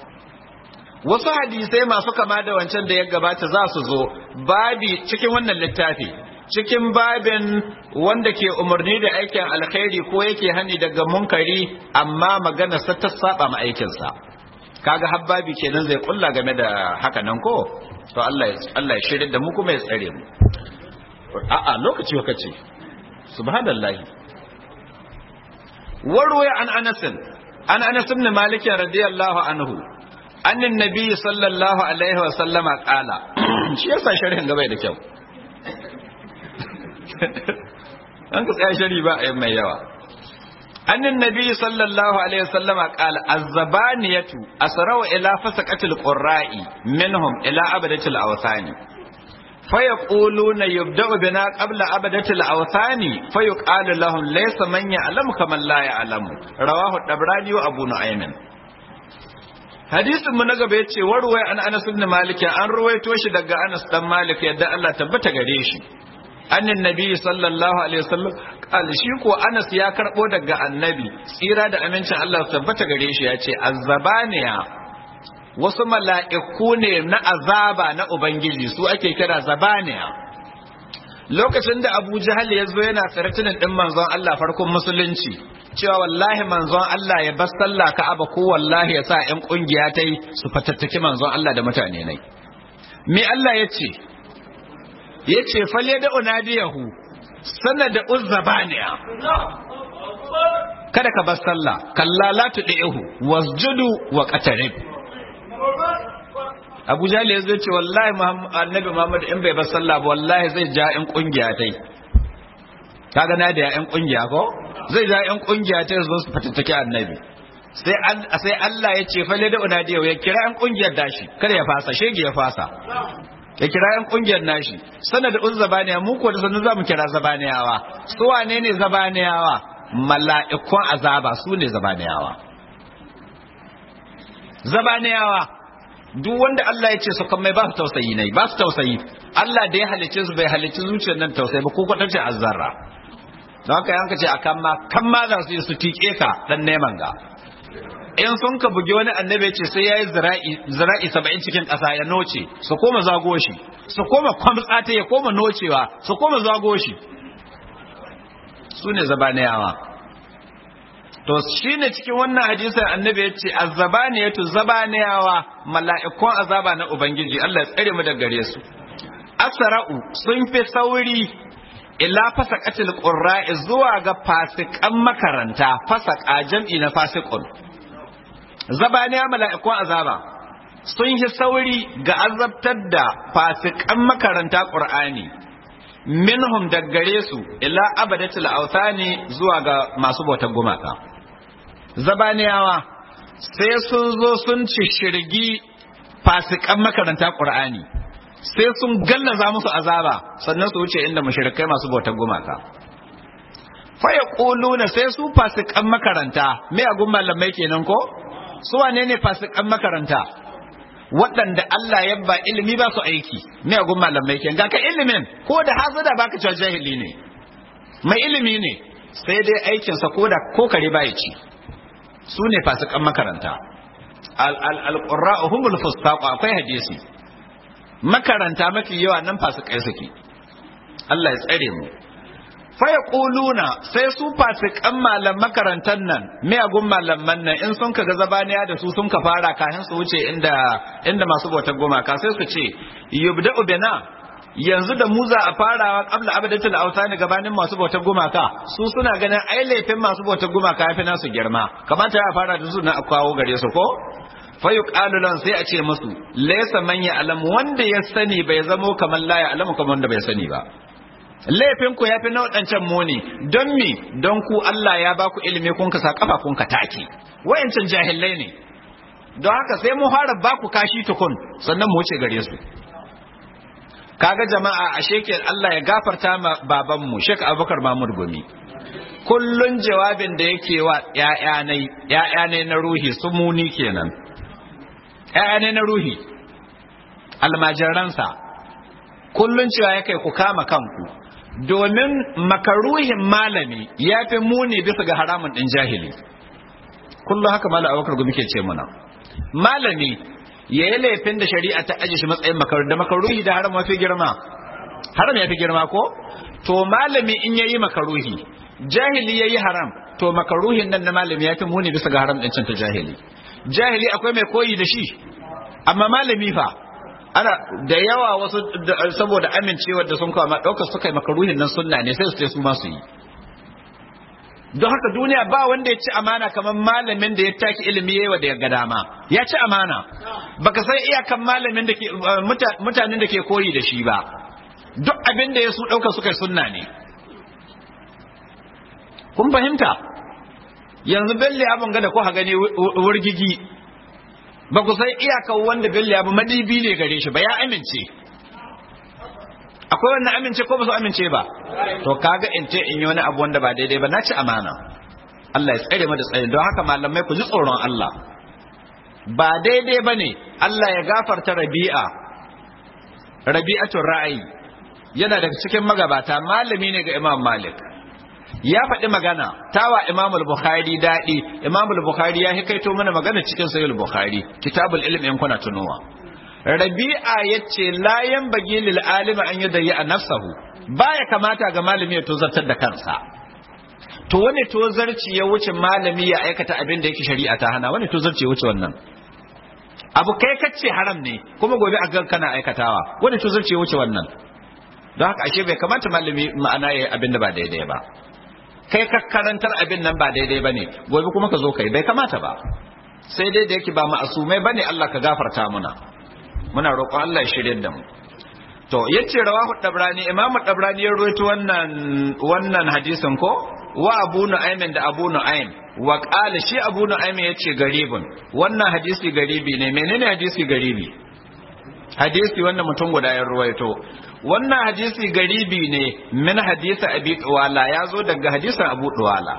wasu hadisai masu kama da wancan da ya gabata za su zo babi cikin wannan littafi cikin babin wanda ke umarni da aikin alkhairi ko yake hani daga munkari amma magana sa ta saba ma aikinsa kaga habbabi kenan zai kulla game da haka nan ko to Allah ya Allah ya shirye da mu kuma ya tsare mu a'a lokaci lokaci subhanallahi warwaya an anasin an anas ibn malik radiyallahu anhu annin nabi sallallahu alaihi wa sallama qala shi yasa sharhin gaba da kyau an ka tsaya shari ba a mai yawa annin nabi sallallahu alaihi wa sallama qala az-zabaniyatu asraw ila fasaqatil qurra'i minhum ila abadatil awthani فيقولون يبدأ بنا قبل عبدة الأوثان فيقال لهم ليس من يعلم كمن لا يعلم رواه الطبراني وأبو نعيم hadisin mu na gaba yace warwaya an Anas ibn Malik an ruwaito shi daga Anas dan Malik yadda Allah tabbata gare shi annin nabi sallallahu alaihi wasallam kal shi ko Anas ya karbo daga annabi tsira da amincin Allah tabbata gare shi yace azzabaniya wasu mala'iku ne na azaba na Ubangiji su ake kira zabaniya. Lokacin da Abu Jahal ya zo yana tsaratunan ɗin manzon Allah farkon musulunci, cewa wallahi manzon Allah ya bar sallah ka'aba ko wallahi ya sa ‘yan ƙungiya ta yi su fatattaki manzon Allah da mutane nai. Me Allah ya ce? Ya ce, falle da unadiyahu, sana da uzzabaniya. Kada ka bar sallah, kalla la tuɗi'ihu, wasjudu wa qatarib. Abu Jahal ya zai ce wallahi annabi Muhammad in bai bar sallah ba wallahi zai ja ƴan kungiya tai kaga na da ƴan kungiya ko zai ja ƴan kungiya tai zo su fatattake annabi sai sai Allah ya ce fa da unadiya ya kira ƴan kungiyar dashi kada ya fasa shege ya fasa ya kira ƴan kungiyar nashi sanad uz zabaniya mu ko da sanin zamu kira zabaniyawa su wane ne zabaniyawa mala'ikun azaba su ne zabaniyawa zabaniyawa duk wanda Allah ya ce su kan mai ba su tausayi ne ba su tausayi Allah da ya halicce su bai halicci zuciyar nan tausayi ba ko kwatance azzarra don haka yanka ce akan ma kan ma za su yi su tike ka dan neman ga in sun ka bugi wani annabi ce sai yayi zira'i zira'i 70 cikin ƙasa ya noce su koma zago shi su koma kwamtsa ta ya koma nocewa su koma zago shi su ne zabaniyawa to shine cikin wannan hadisin annabi ya ce azzabaniyatu zabaniyawa mala'ikun azaba na ubangiji Allah ya tsare mu daga gare su asra'u sun fi sauri ila fasaqatil qurra'i zuwa ga fasikan makaranta fasaka jam'i na fasiqun zabaniya mala'ikun azaba sun yi sauri ga azabtar da fasikan makaranta qur'ani minhum daggare su ila abadatul authani zuwa ga masu bautar gumaka zabaniyawa sai sun zo sun ci shirgi fasikan makaranta ƙur'ani sai sun gallaza musu azaba sannan su wuce inda mushrikai masu bautar gumaka faya ƙuluna sai su fasikan makaranta miyagun malamai kenan ko su wane ne fasikan makaranta waɗanda Allah ya ba ilimi ba su aiki miyagun malamai kenan ga ka ilimin ko da hazada baka cewa jahili ne mai ilimi ne sai dai aikinsa ko da ko kare ba ya ci su ne fasikan makaranta al-qurra'u humul fustaqu akwai hadisi makaranta mafi yawa nan fasikai suke Allah ya tsare mu fa yaquluna sai su fasikan malam makarantan nan miyagun malaman nan in sun kaga zabaniya da su sun ka fara kafin su wuce inda inda masu bautar gumaka sai su ce yubda'u bina yanzu da mu za a farawa qabla abadatul awtani gabanin masu bautar gumaka su suna ganin ai laifin masu bautar gumaka yafi nasu girma kamata ya fara da su na kawo gare su ko fa yuqalu lan sai a ce musu laysa man ya'lam wanda ya sani bai zamo kamar la ya'lamu kamar wanda bai sani ba laifin ku yafi na wadancan muni don mi don ku Allah ya baku ilimi kun ka sa kafa kun ka take wayancan jahilai ne don haka sai mu fara baku kashi tukun sannan mu wuce gare su kaga jama'a a shekel Allah ya gafarta ma babanmu Sheikh Abubakar Mahmud Gumi kullun jawabin da yake wa ƴaƴanai ƴaƴanai na ruhi su muni kenan ƴaƴanai na ruhi almajiransa kullun cewa yake ku kama kanku domin makaruhin malami ya fi muni bisa ga haramun ɗin jahili kullum haka malam Abubakar Gumi ke ce muna malami ya yi laifin da shari'a ta aje shi matsayin makaru da makaruhi da haram mafi girma haram ya fi girma ko to malami in yayi makaruhi jahili yayi haram to makaruhin nan na malami ya fi muni bisa ga haram ɗin ta jahili jahili akwai mai koyi da shi amma malami fa ana da yawa wasu saboda amincewar da sun kawo ma ɗaukar suka yi makaruhin nan sunna ne sai su ce su ma su yi don haka duniya ba wanda ya ci amana kamar malamin da ya taki ilimi yayi da ya ga dama ya ci amana baka san iyakan malamin da ke mutanen da ke koyi da shi ba duk abin da ya su dauka suka sunna ne kun fahimta yanzu belle abin ga da ko gani wurgigi ba ku san iyakan wanda belle abu madibi ne gare shi ba ya amince akwai wannan amince ko ba su amince ba to kaga in ce in yi wani abu wanda ba daidai ba na ci amana Allah ya tsare mu da tsaye don haka malamai ku ji tsoron Allah ba daidai ba ne Allah ya gafarta rabi'a rabi'atun ra'ayi yana daga cikin magabata malami ne ga Imam Malik ya faɗi magana tawa Imam al-Bukhari daɗi Imam al-Bukhari ya hikaito mana magana cikin Sahih al-Bukhari kitabul ilm in kuna tunowa rabi'a yace la yanbaghi lil alimi an yudayya nafsahu baya kamata ga malami ya tozartar da kansa to wani tozarci ya wuce malami ya aikata abin da yake shari'a ta hana wani tozarci ya wuce wannan abu kai kace haram ne kuma gobe a gan kana aikatawa wani tozarci ya wuce wannan don haka ashe bai kamata malami ma'ana yayi abin da ba daidai ba kai ka karantar abin nan ba daidai bane gobe kuma ka zo kai bai kamata ba sai dai da yake ba ma'asumai bane Allah ka gafarta muna muna roƙon Allah ya shirye da mu to yace rawahu dabrani imamu dabrani ya rawaito wannan wannan hadisin ko wa abu nu'aymin da abu nu'aym wa qala shi abu nu'aym yace garibun wannan hadisi garibi ne menene hadisi garibi hadisi wannan mutum guda ya rawaito wannan hadisi garibi ne min hadisi abi tuwala ya zo daga hadisin abu tuwala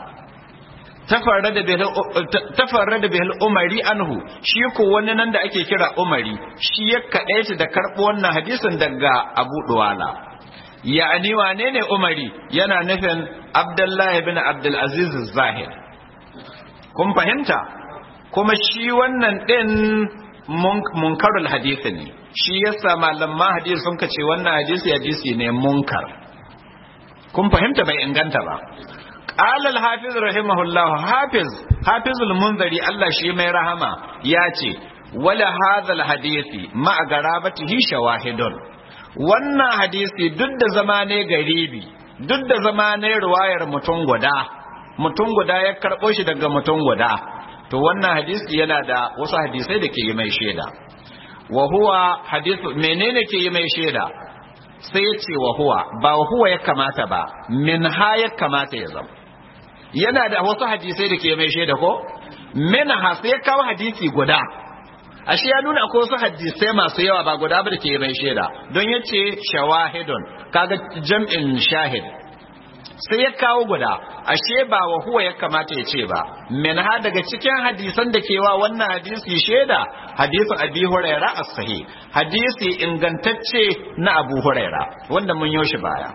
tafarrada bihil umari anhu shi ko wani nan da ake kira umari shi ya kaɗaita da karɓo wannan hadisin daga abu duwala ya'ani wane ne umari yana nufin abdullahi bin abdulaziz zahid kun fahimta kuma shi wannan ɗin munkarul hadisi ne shi yasa malaman hadisi sun ce wannan hadisi hadisi ne munkar kun fahimta bai inganta ba قال الحافظ رحمه الله حافظ حافظ المنذري الله شي mai rahama yace wala hadha alhadisi ma garabatihi shawahidun wannan hadisi duk da zama ne garibi duk da zama ne riwayar mutum guda mutum guda ya karbo shi daga mutum guda to wannan hadisi yana da wasu hadisai da ke yi mai shaida wa huwa hadithu menene ke yi mai shaida sai ya ce wa huwa ba huwa ya kamata ba min ha ya kamata ya zama yana da wasu hadisai da ke mai shaida ko min ha sai ya kawo hadisi guda ashe ya nuna akwai wasu hadisai masu yawa ba guda ba da ke mai shaida don ya ce shawahidun kaga jam'in shahid sai ya kawo guda ashe ba wa huwa ya kamata ya ce ba min ha daga cikin hadisan da ke wa wannan hadisi shaida hadisin abi huraira as-sahih hadisi ingantacce na abu huraira wanda mun yoshi baya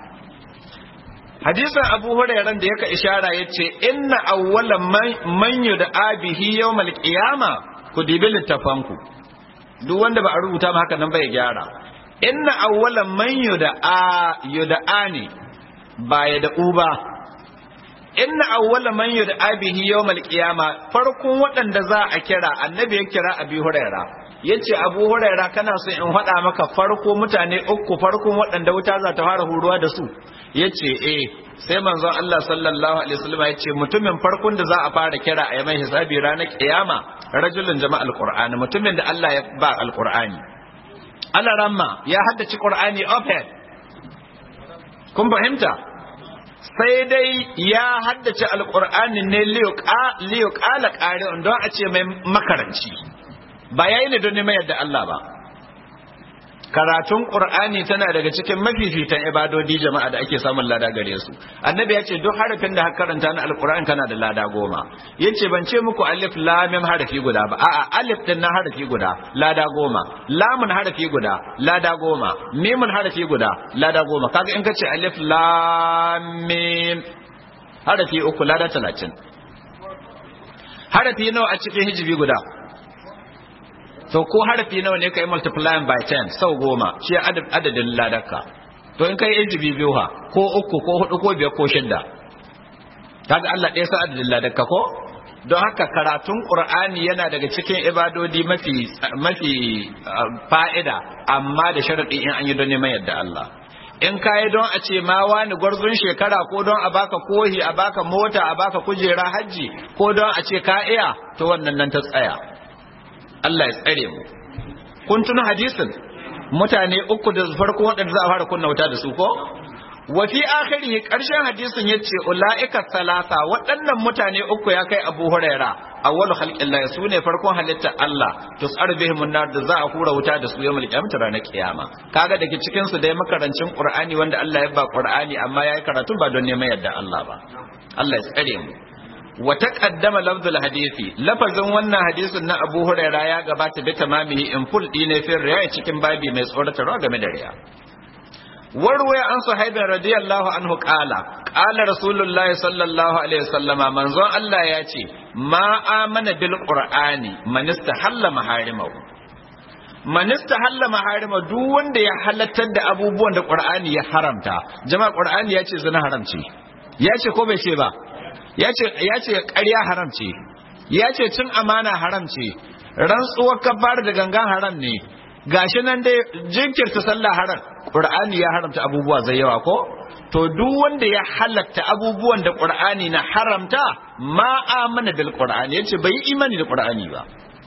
hadisin abu hurairan da yaka ishara yace inna awwala man yud'a bihi yawmal qiyama ku dibi littafanku duk wanda ba a rubuta ma haka nan bai gyara inna awwala man yud'a yud'ani ba ya da uba inna awwala man yud'a bihi yawmal qiyama farkon waɗanda za a kira annabi ya kira abi huraira yace abu huraira kana so in faɗa maka farko mutane uku farkon waɗanda wuta za ta fara huruwa da su yace eh sai manzon Allah sallallahu alaihi wasallam yace mutumin farkon da za a fara kira a mai hisabi ranar kiyama rajulun jama'a alqur'ani mutumin da Allah ya ba alqur'ani Allah ramma ya haddace qur'ani open kun fahimta sai dai ya haddace alqur'ani ne liyo ƙala ƙari don a ce mai makaranci ba yayi ne don neman yadda Allah ba karatun qur'ani tana daga cikin mafifitan ibadodi jama'a da ake samun lada gare su annabi ya ce duk harafin da karanta na alqur'ani kana da lada goma yace ban ce muku alif lam mim harafi guda ba a'a alif din na harafi guda lada goma lamun harafi guda lada goma mimun harafi guda lada goma kaga in kace alif lam mim harafi uku lada 30 harafi nawa a cikin hijibi guda to ko harafi nawa ne kai multiplying by 10 sau goma shi adadin ladarka to in kai injibi biyu ha ko uku ko hudu ko biyar ko shidda kaga Allah ɗaya sa adadin ladarka ko don haka karatun qur'ani yana daga cikin ibadodi mafi mafi fa'ida amma da sharadi in an yi don neman yadda Allah in kayi don a ce ma wani gwarzon shekara ko don a baka kohi a baka mota a baka kujera hajji ko don a ce ka iya to wannan nan ta tsaya Allah ya tsare mu kun tuna hadisin mutane uku da farko waɗanda za a fara kunna wuta da su ko wa fi akhiri karshen hadisin yace ulaika salasa waɗannan mutane uku ya kai Abu Huraira awwalu khalqillah su ne farkon halittar Allah tusar bihim nar da za a hura wuta da su yawmul qiyamah ranar kiyama kaga dake cikin su dai makarancin Qur'ani wanda Allah ya ba Qur'ani amma yayi karatu ba don neman yadda Allah ba Allah ya tsare mu wa taqaddama lafzul hadisi lafazin wannan hadisin na Abu Huraira ya gabata bi tamamihi in full dine fi riya cikin babi mai tsoratarwa game da riya warwaya an sahabin radiyallahu anhu qala qala rasulullahi sallallahu alaihi wasallama manzon Allah ya ce ma amana bil qur'ani man istahalla maharimahu man istahalla maharima duk wanda ya halattar da abubuwan da qur'ani ya haramta jama'a qur'ani ya ce zina haramci ya ce ko bai ce ba ya ce ya ce ƙarya haramci ya ce cin amana haramci rantsuwar kabar da gangan haram ne gashi nan dai jinkirta sallah haram qur'ani ya haramta abubuwa zai yawa ko to duk wanda ya halatta abubuwan da qur'ani na haramta ma amana bil qur'ani yace bai yi imani da qur'ani ba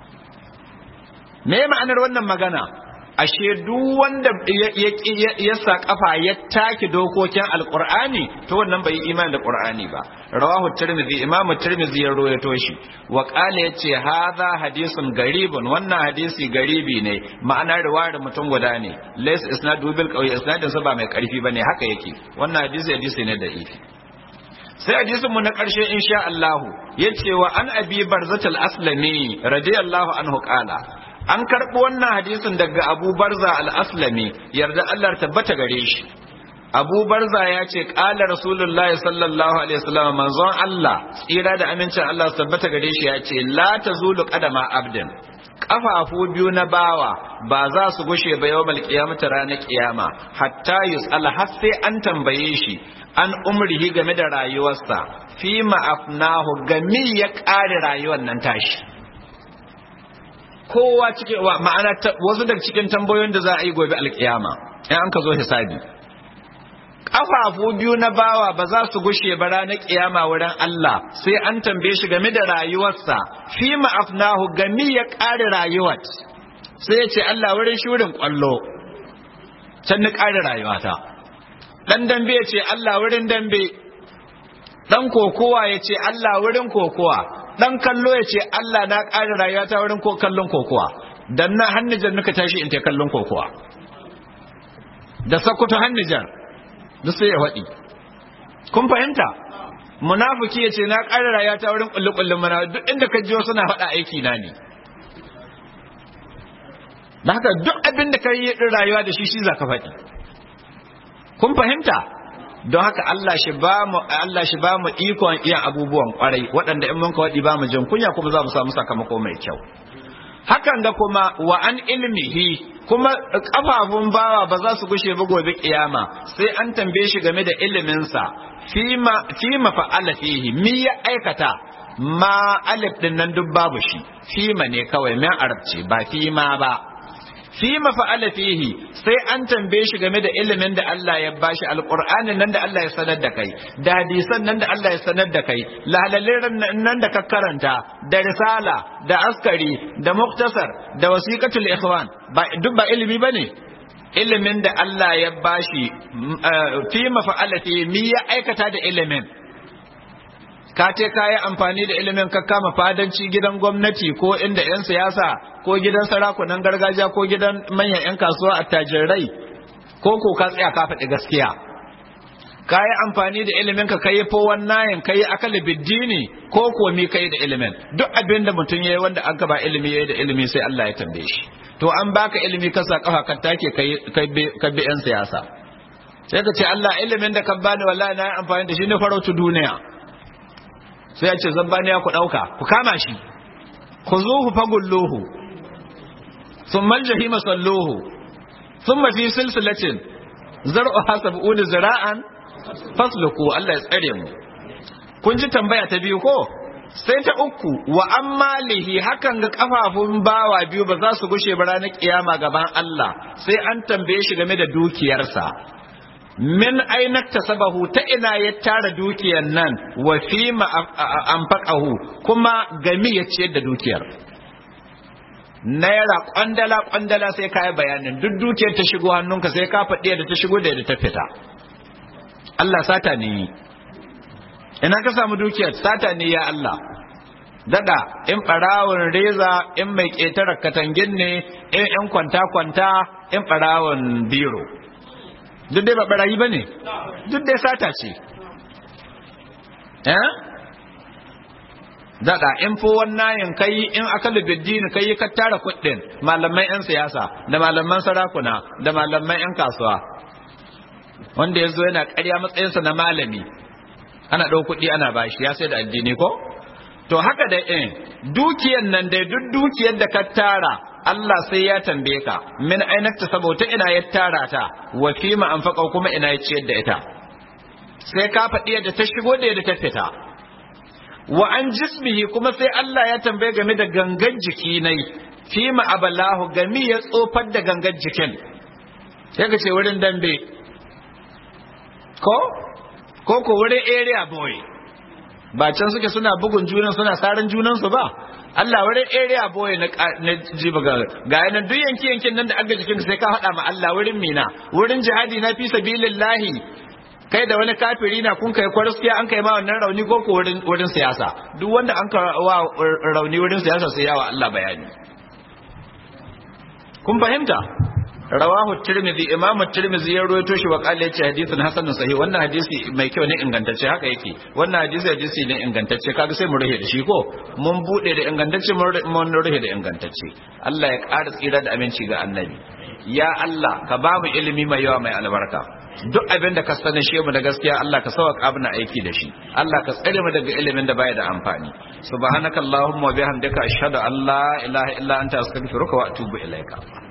me ma'anar wannan magana ashe duk wanda ya sa kafa ya take dokokin alqur'ani to wannan bai yi imani da qur'ani ba rawahu tirmidhi imam tirmidhi ya rawaito shi wa qala yace hadha hadisun garibun wannan hadisi garibi ne ma'ana riwayar mutum guda ne lays isnadu bil qawi isnadin sa ba mai karfi bane haka yake wannan hadisi hadisi ne da ifi sai hadisin mu na karshe insha Allah yace wa an abi barzatul aslami radiyallahu anhu qala an karɓi wannan hadisin daga abu barza al-aslami yarda Allah tabbata gare shi abu barza ya ce ƙala rasulullahi sallallahu alaihi wasallam manzon Allah tsira da amincin Allah su tabbata gare shi ya ce la tazulu qadama abdin kafafu biyu na bawa ba za su gushe ba yawmal qiyamati ranar kiyama hatta yus'al har sai an tambaye shi an umrihi game da rayuwarsa fi ma'afnahu gami ya ƙare rayuwar nan tashi kowa cikin ma'ana wasu daga cikin tambayoyin da za a yi gobe alkiyama in an ka zo hisabi kafafu biyu na bawa ba za su gushe ba ranar kiyama wurin Allah sai an tambaye shi game da rayuwarsa fi ma'afnahu gami ya ƙare rayuwar sai ya ce Allah wurin shurin kwallo can ni ƙare rayuwata dan dambe ya ce Allah wurin dambe dan kokowa ya ce Allah wurin kokowa dan kallo ya ce Allah na ƙara rayuwa ta wurin kallon kokowa dan na hannijar nuka tashi in ta kallon kokowa da sakuta hannijar duk sai ya waɗi kun fahimta munafiki ya ce na ƙara rayuwa ta wurin ƙulli-ƙullin mana duk inda ka ji wasu na faɗa aiki na ne da haka duk abin da ka yi rayuwa da shi shi za ka faɗi kun fahimta don haka Allah shi ba mu Allah shi ba mu ikon iya abubuwan kwarai waɗanda in mun kawai ba mu jin kunya kuma za mu samu sakamako mai kyau hakan ga kuma wa an ilmihi kuma kafafun bawa ba za su gushe ba gobe kiyama sai an tambaye shi game da iliminsa fima fima fa'ala fihi mi ya aikata ma alif din nan duk babu shi fima ne kawai min arabci ba fima ba fi mafa'ala fihi sai an tambaye shi game da ilimin da Allah ya bashi alqur'anin nan da Allah ya sanar da kai da hadisan nan da Allah ya sanar da kai lahalaliran nan da ka karanta da risala da askari da muktasar da wasiqatul ikhwan ba duk ba ilimi bane ilimin da Allah ya bashi fi mafa'ala fihi mi ya aikata da ilimin ka ce ka yi amfani da ilimin ka kama fadanci gidan gwamnati ko inda 'yan siyasa ko gidan sarakunan gargajiya ko gidan manyan 'yan kasuwa a tajirai ko ko ka tsaya ka faɗi gaskiya ka yi amfani da ilimin ka kai fo wannan ka yi akali biddini ko komi ka yi da ilimin duk abin da mutum ya yi wanda an ba ilimi ya yi da ilimi sai Allah ya tambaye shi to an baka ilimi ka sa kafa ka take ka bi 'yan siyasa sai ka ce Allah ilimin da ka bani wallahi na yi amfani da shi ne farautu duniya sai ya ce zabbaniya ku ɗauka ku kama shi ku zuhu fagulluhu sun maljahi masalluhu sun mafi silsilacin zar'u hasab uni zira'an fasluku Allah ya tsare mu kun ji tambaya ta biyu ko sai ta uku wa an malihi hakan ga kafafun bawa biyu ba za su gushe ba ranar kiyama gaban Allah sai an tambaye shi game da dukiyarsa min aina tasabahu ta ina ya tara dukiyar nan wa fi ma anfaqahu kuma gami ya ciyar da dukiyar naira kwandala kwandala sai ka yi bayanin duk dukiyar ta shigo hannunka sai ka faɗi da ta shigo da yadda ta fita Allah sata ne ina ka samu dukiyar sata ne ya Allah dada in ɓarawon reza in mai ƙetare katangin ne in yan kwanta-kwanta in ɓarawon biro duk dai ba ɓarayi ba ne duk dai sata ce eh daɗa in fi wannan kai in aka lubiddini kai ka tara kuɗin malaman 'yan siyasa da malaman sarakuna da malaman 'yan kasuwa wanda ya zo yana ƙarya matsayinsa na malami ana ɗau kuɗi ana bashi ya sai da addini ko to haka da in dukiyar nan dai duk dukiyar da ka tara Allah sai ya tambaye ka min ainakta saboda ina ya tara ta wa fi ma anfaqa kuma ina ya ciyar da ita sai ka faɗi yadda ta shigo da yadda ta fita wa an jismihi kuma sai Allah ya tambaye game da gangan jiki nai fi ma abalahu gami ya tsofar da gangan jikin sai ka ce wurin dambe ko ko ko wurin area boy ba can suke suna bugun junan suna saran junan su ba Allah wurin area boy na na jiba ga ga yanan duk yanki yankin nan da aga jikin sai ka hada ma Allah wurin mina wurin jihadi na fi sabilillahi kai da wani kafiri na kun kai kwarskiya an kai ma wannan rauni ko ko wurin wurin siyasa duk wanda an ka wa rauni wurin siyasa sai yawa Allah bayani kun fahimta rawahu tirmidhi imam tirmidhi ya rawaito shi wa qala yace hadithun hasanun sahih wannan hadisi mai kyau ne ingantacce haka yake wannan hadisi hadisi ne ingantacce kaga sai mu rahe da shi ko mun bude da ingantacce mun rahe da ingantacce Allah ya ƙara tsira da aminci ga annabi ya Allah ka ba mu ilimi mai yawa mai albarka duk abin da ka sani shi mu da gaskiya Allah ka sauka abin aiki da shi Allah ka tsare mu daga ilimin da baya da amfani subhanakallahumma wa bihamdika ashhadu an la ilaha illa anta astaghfiruka wa atubu ilaika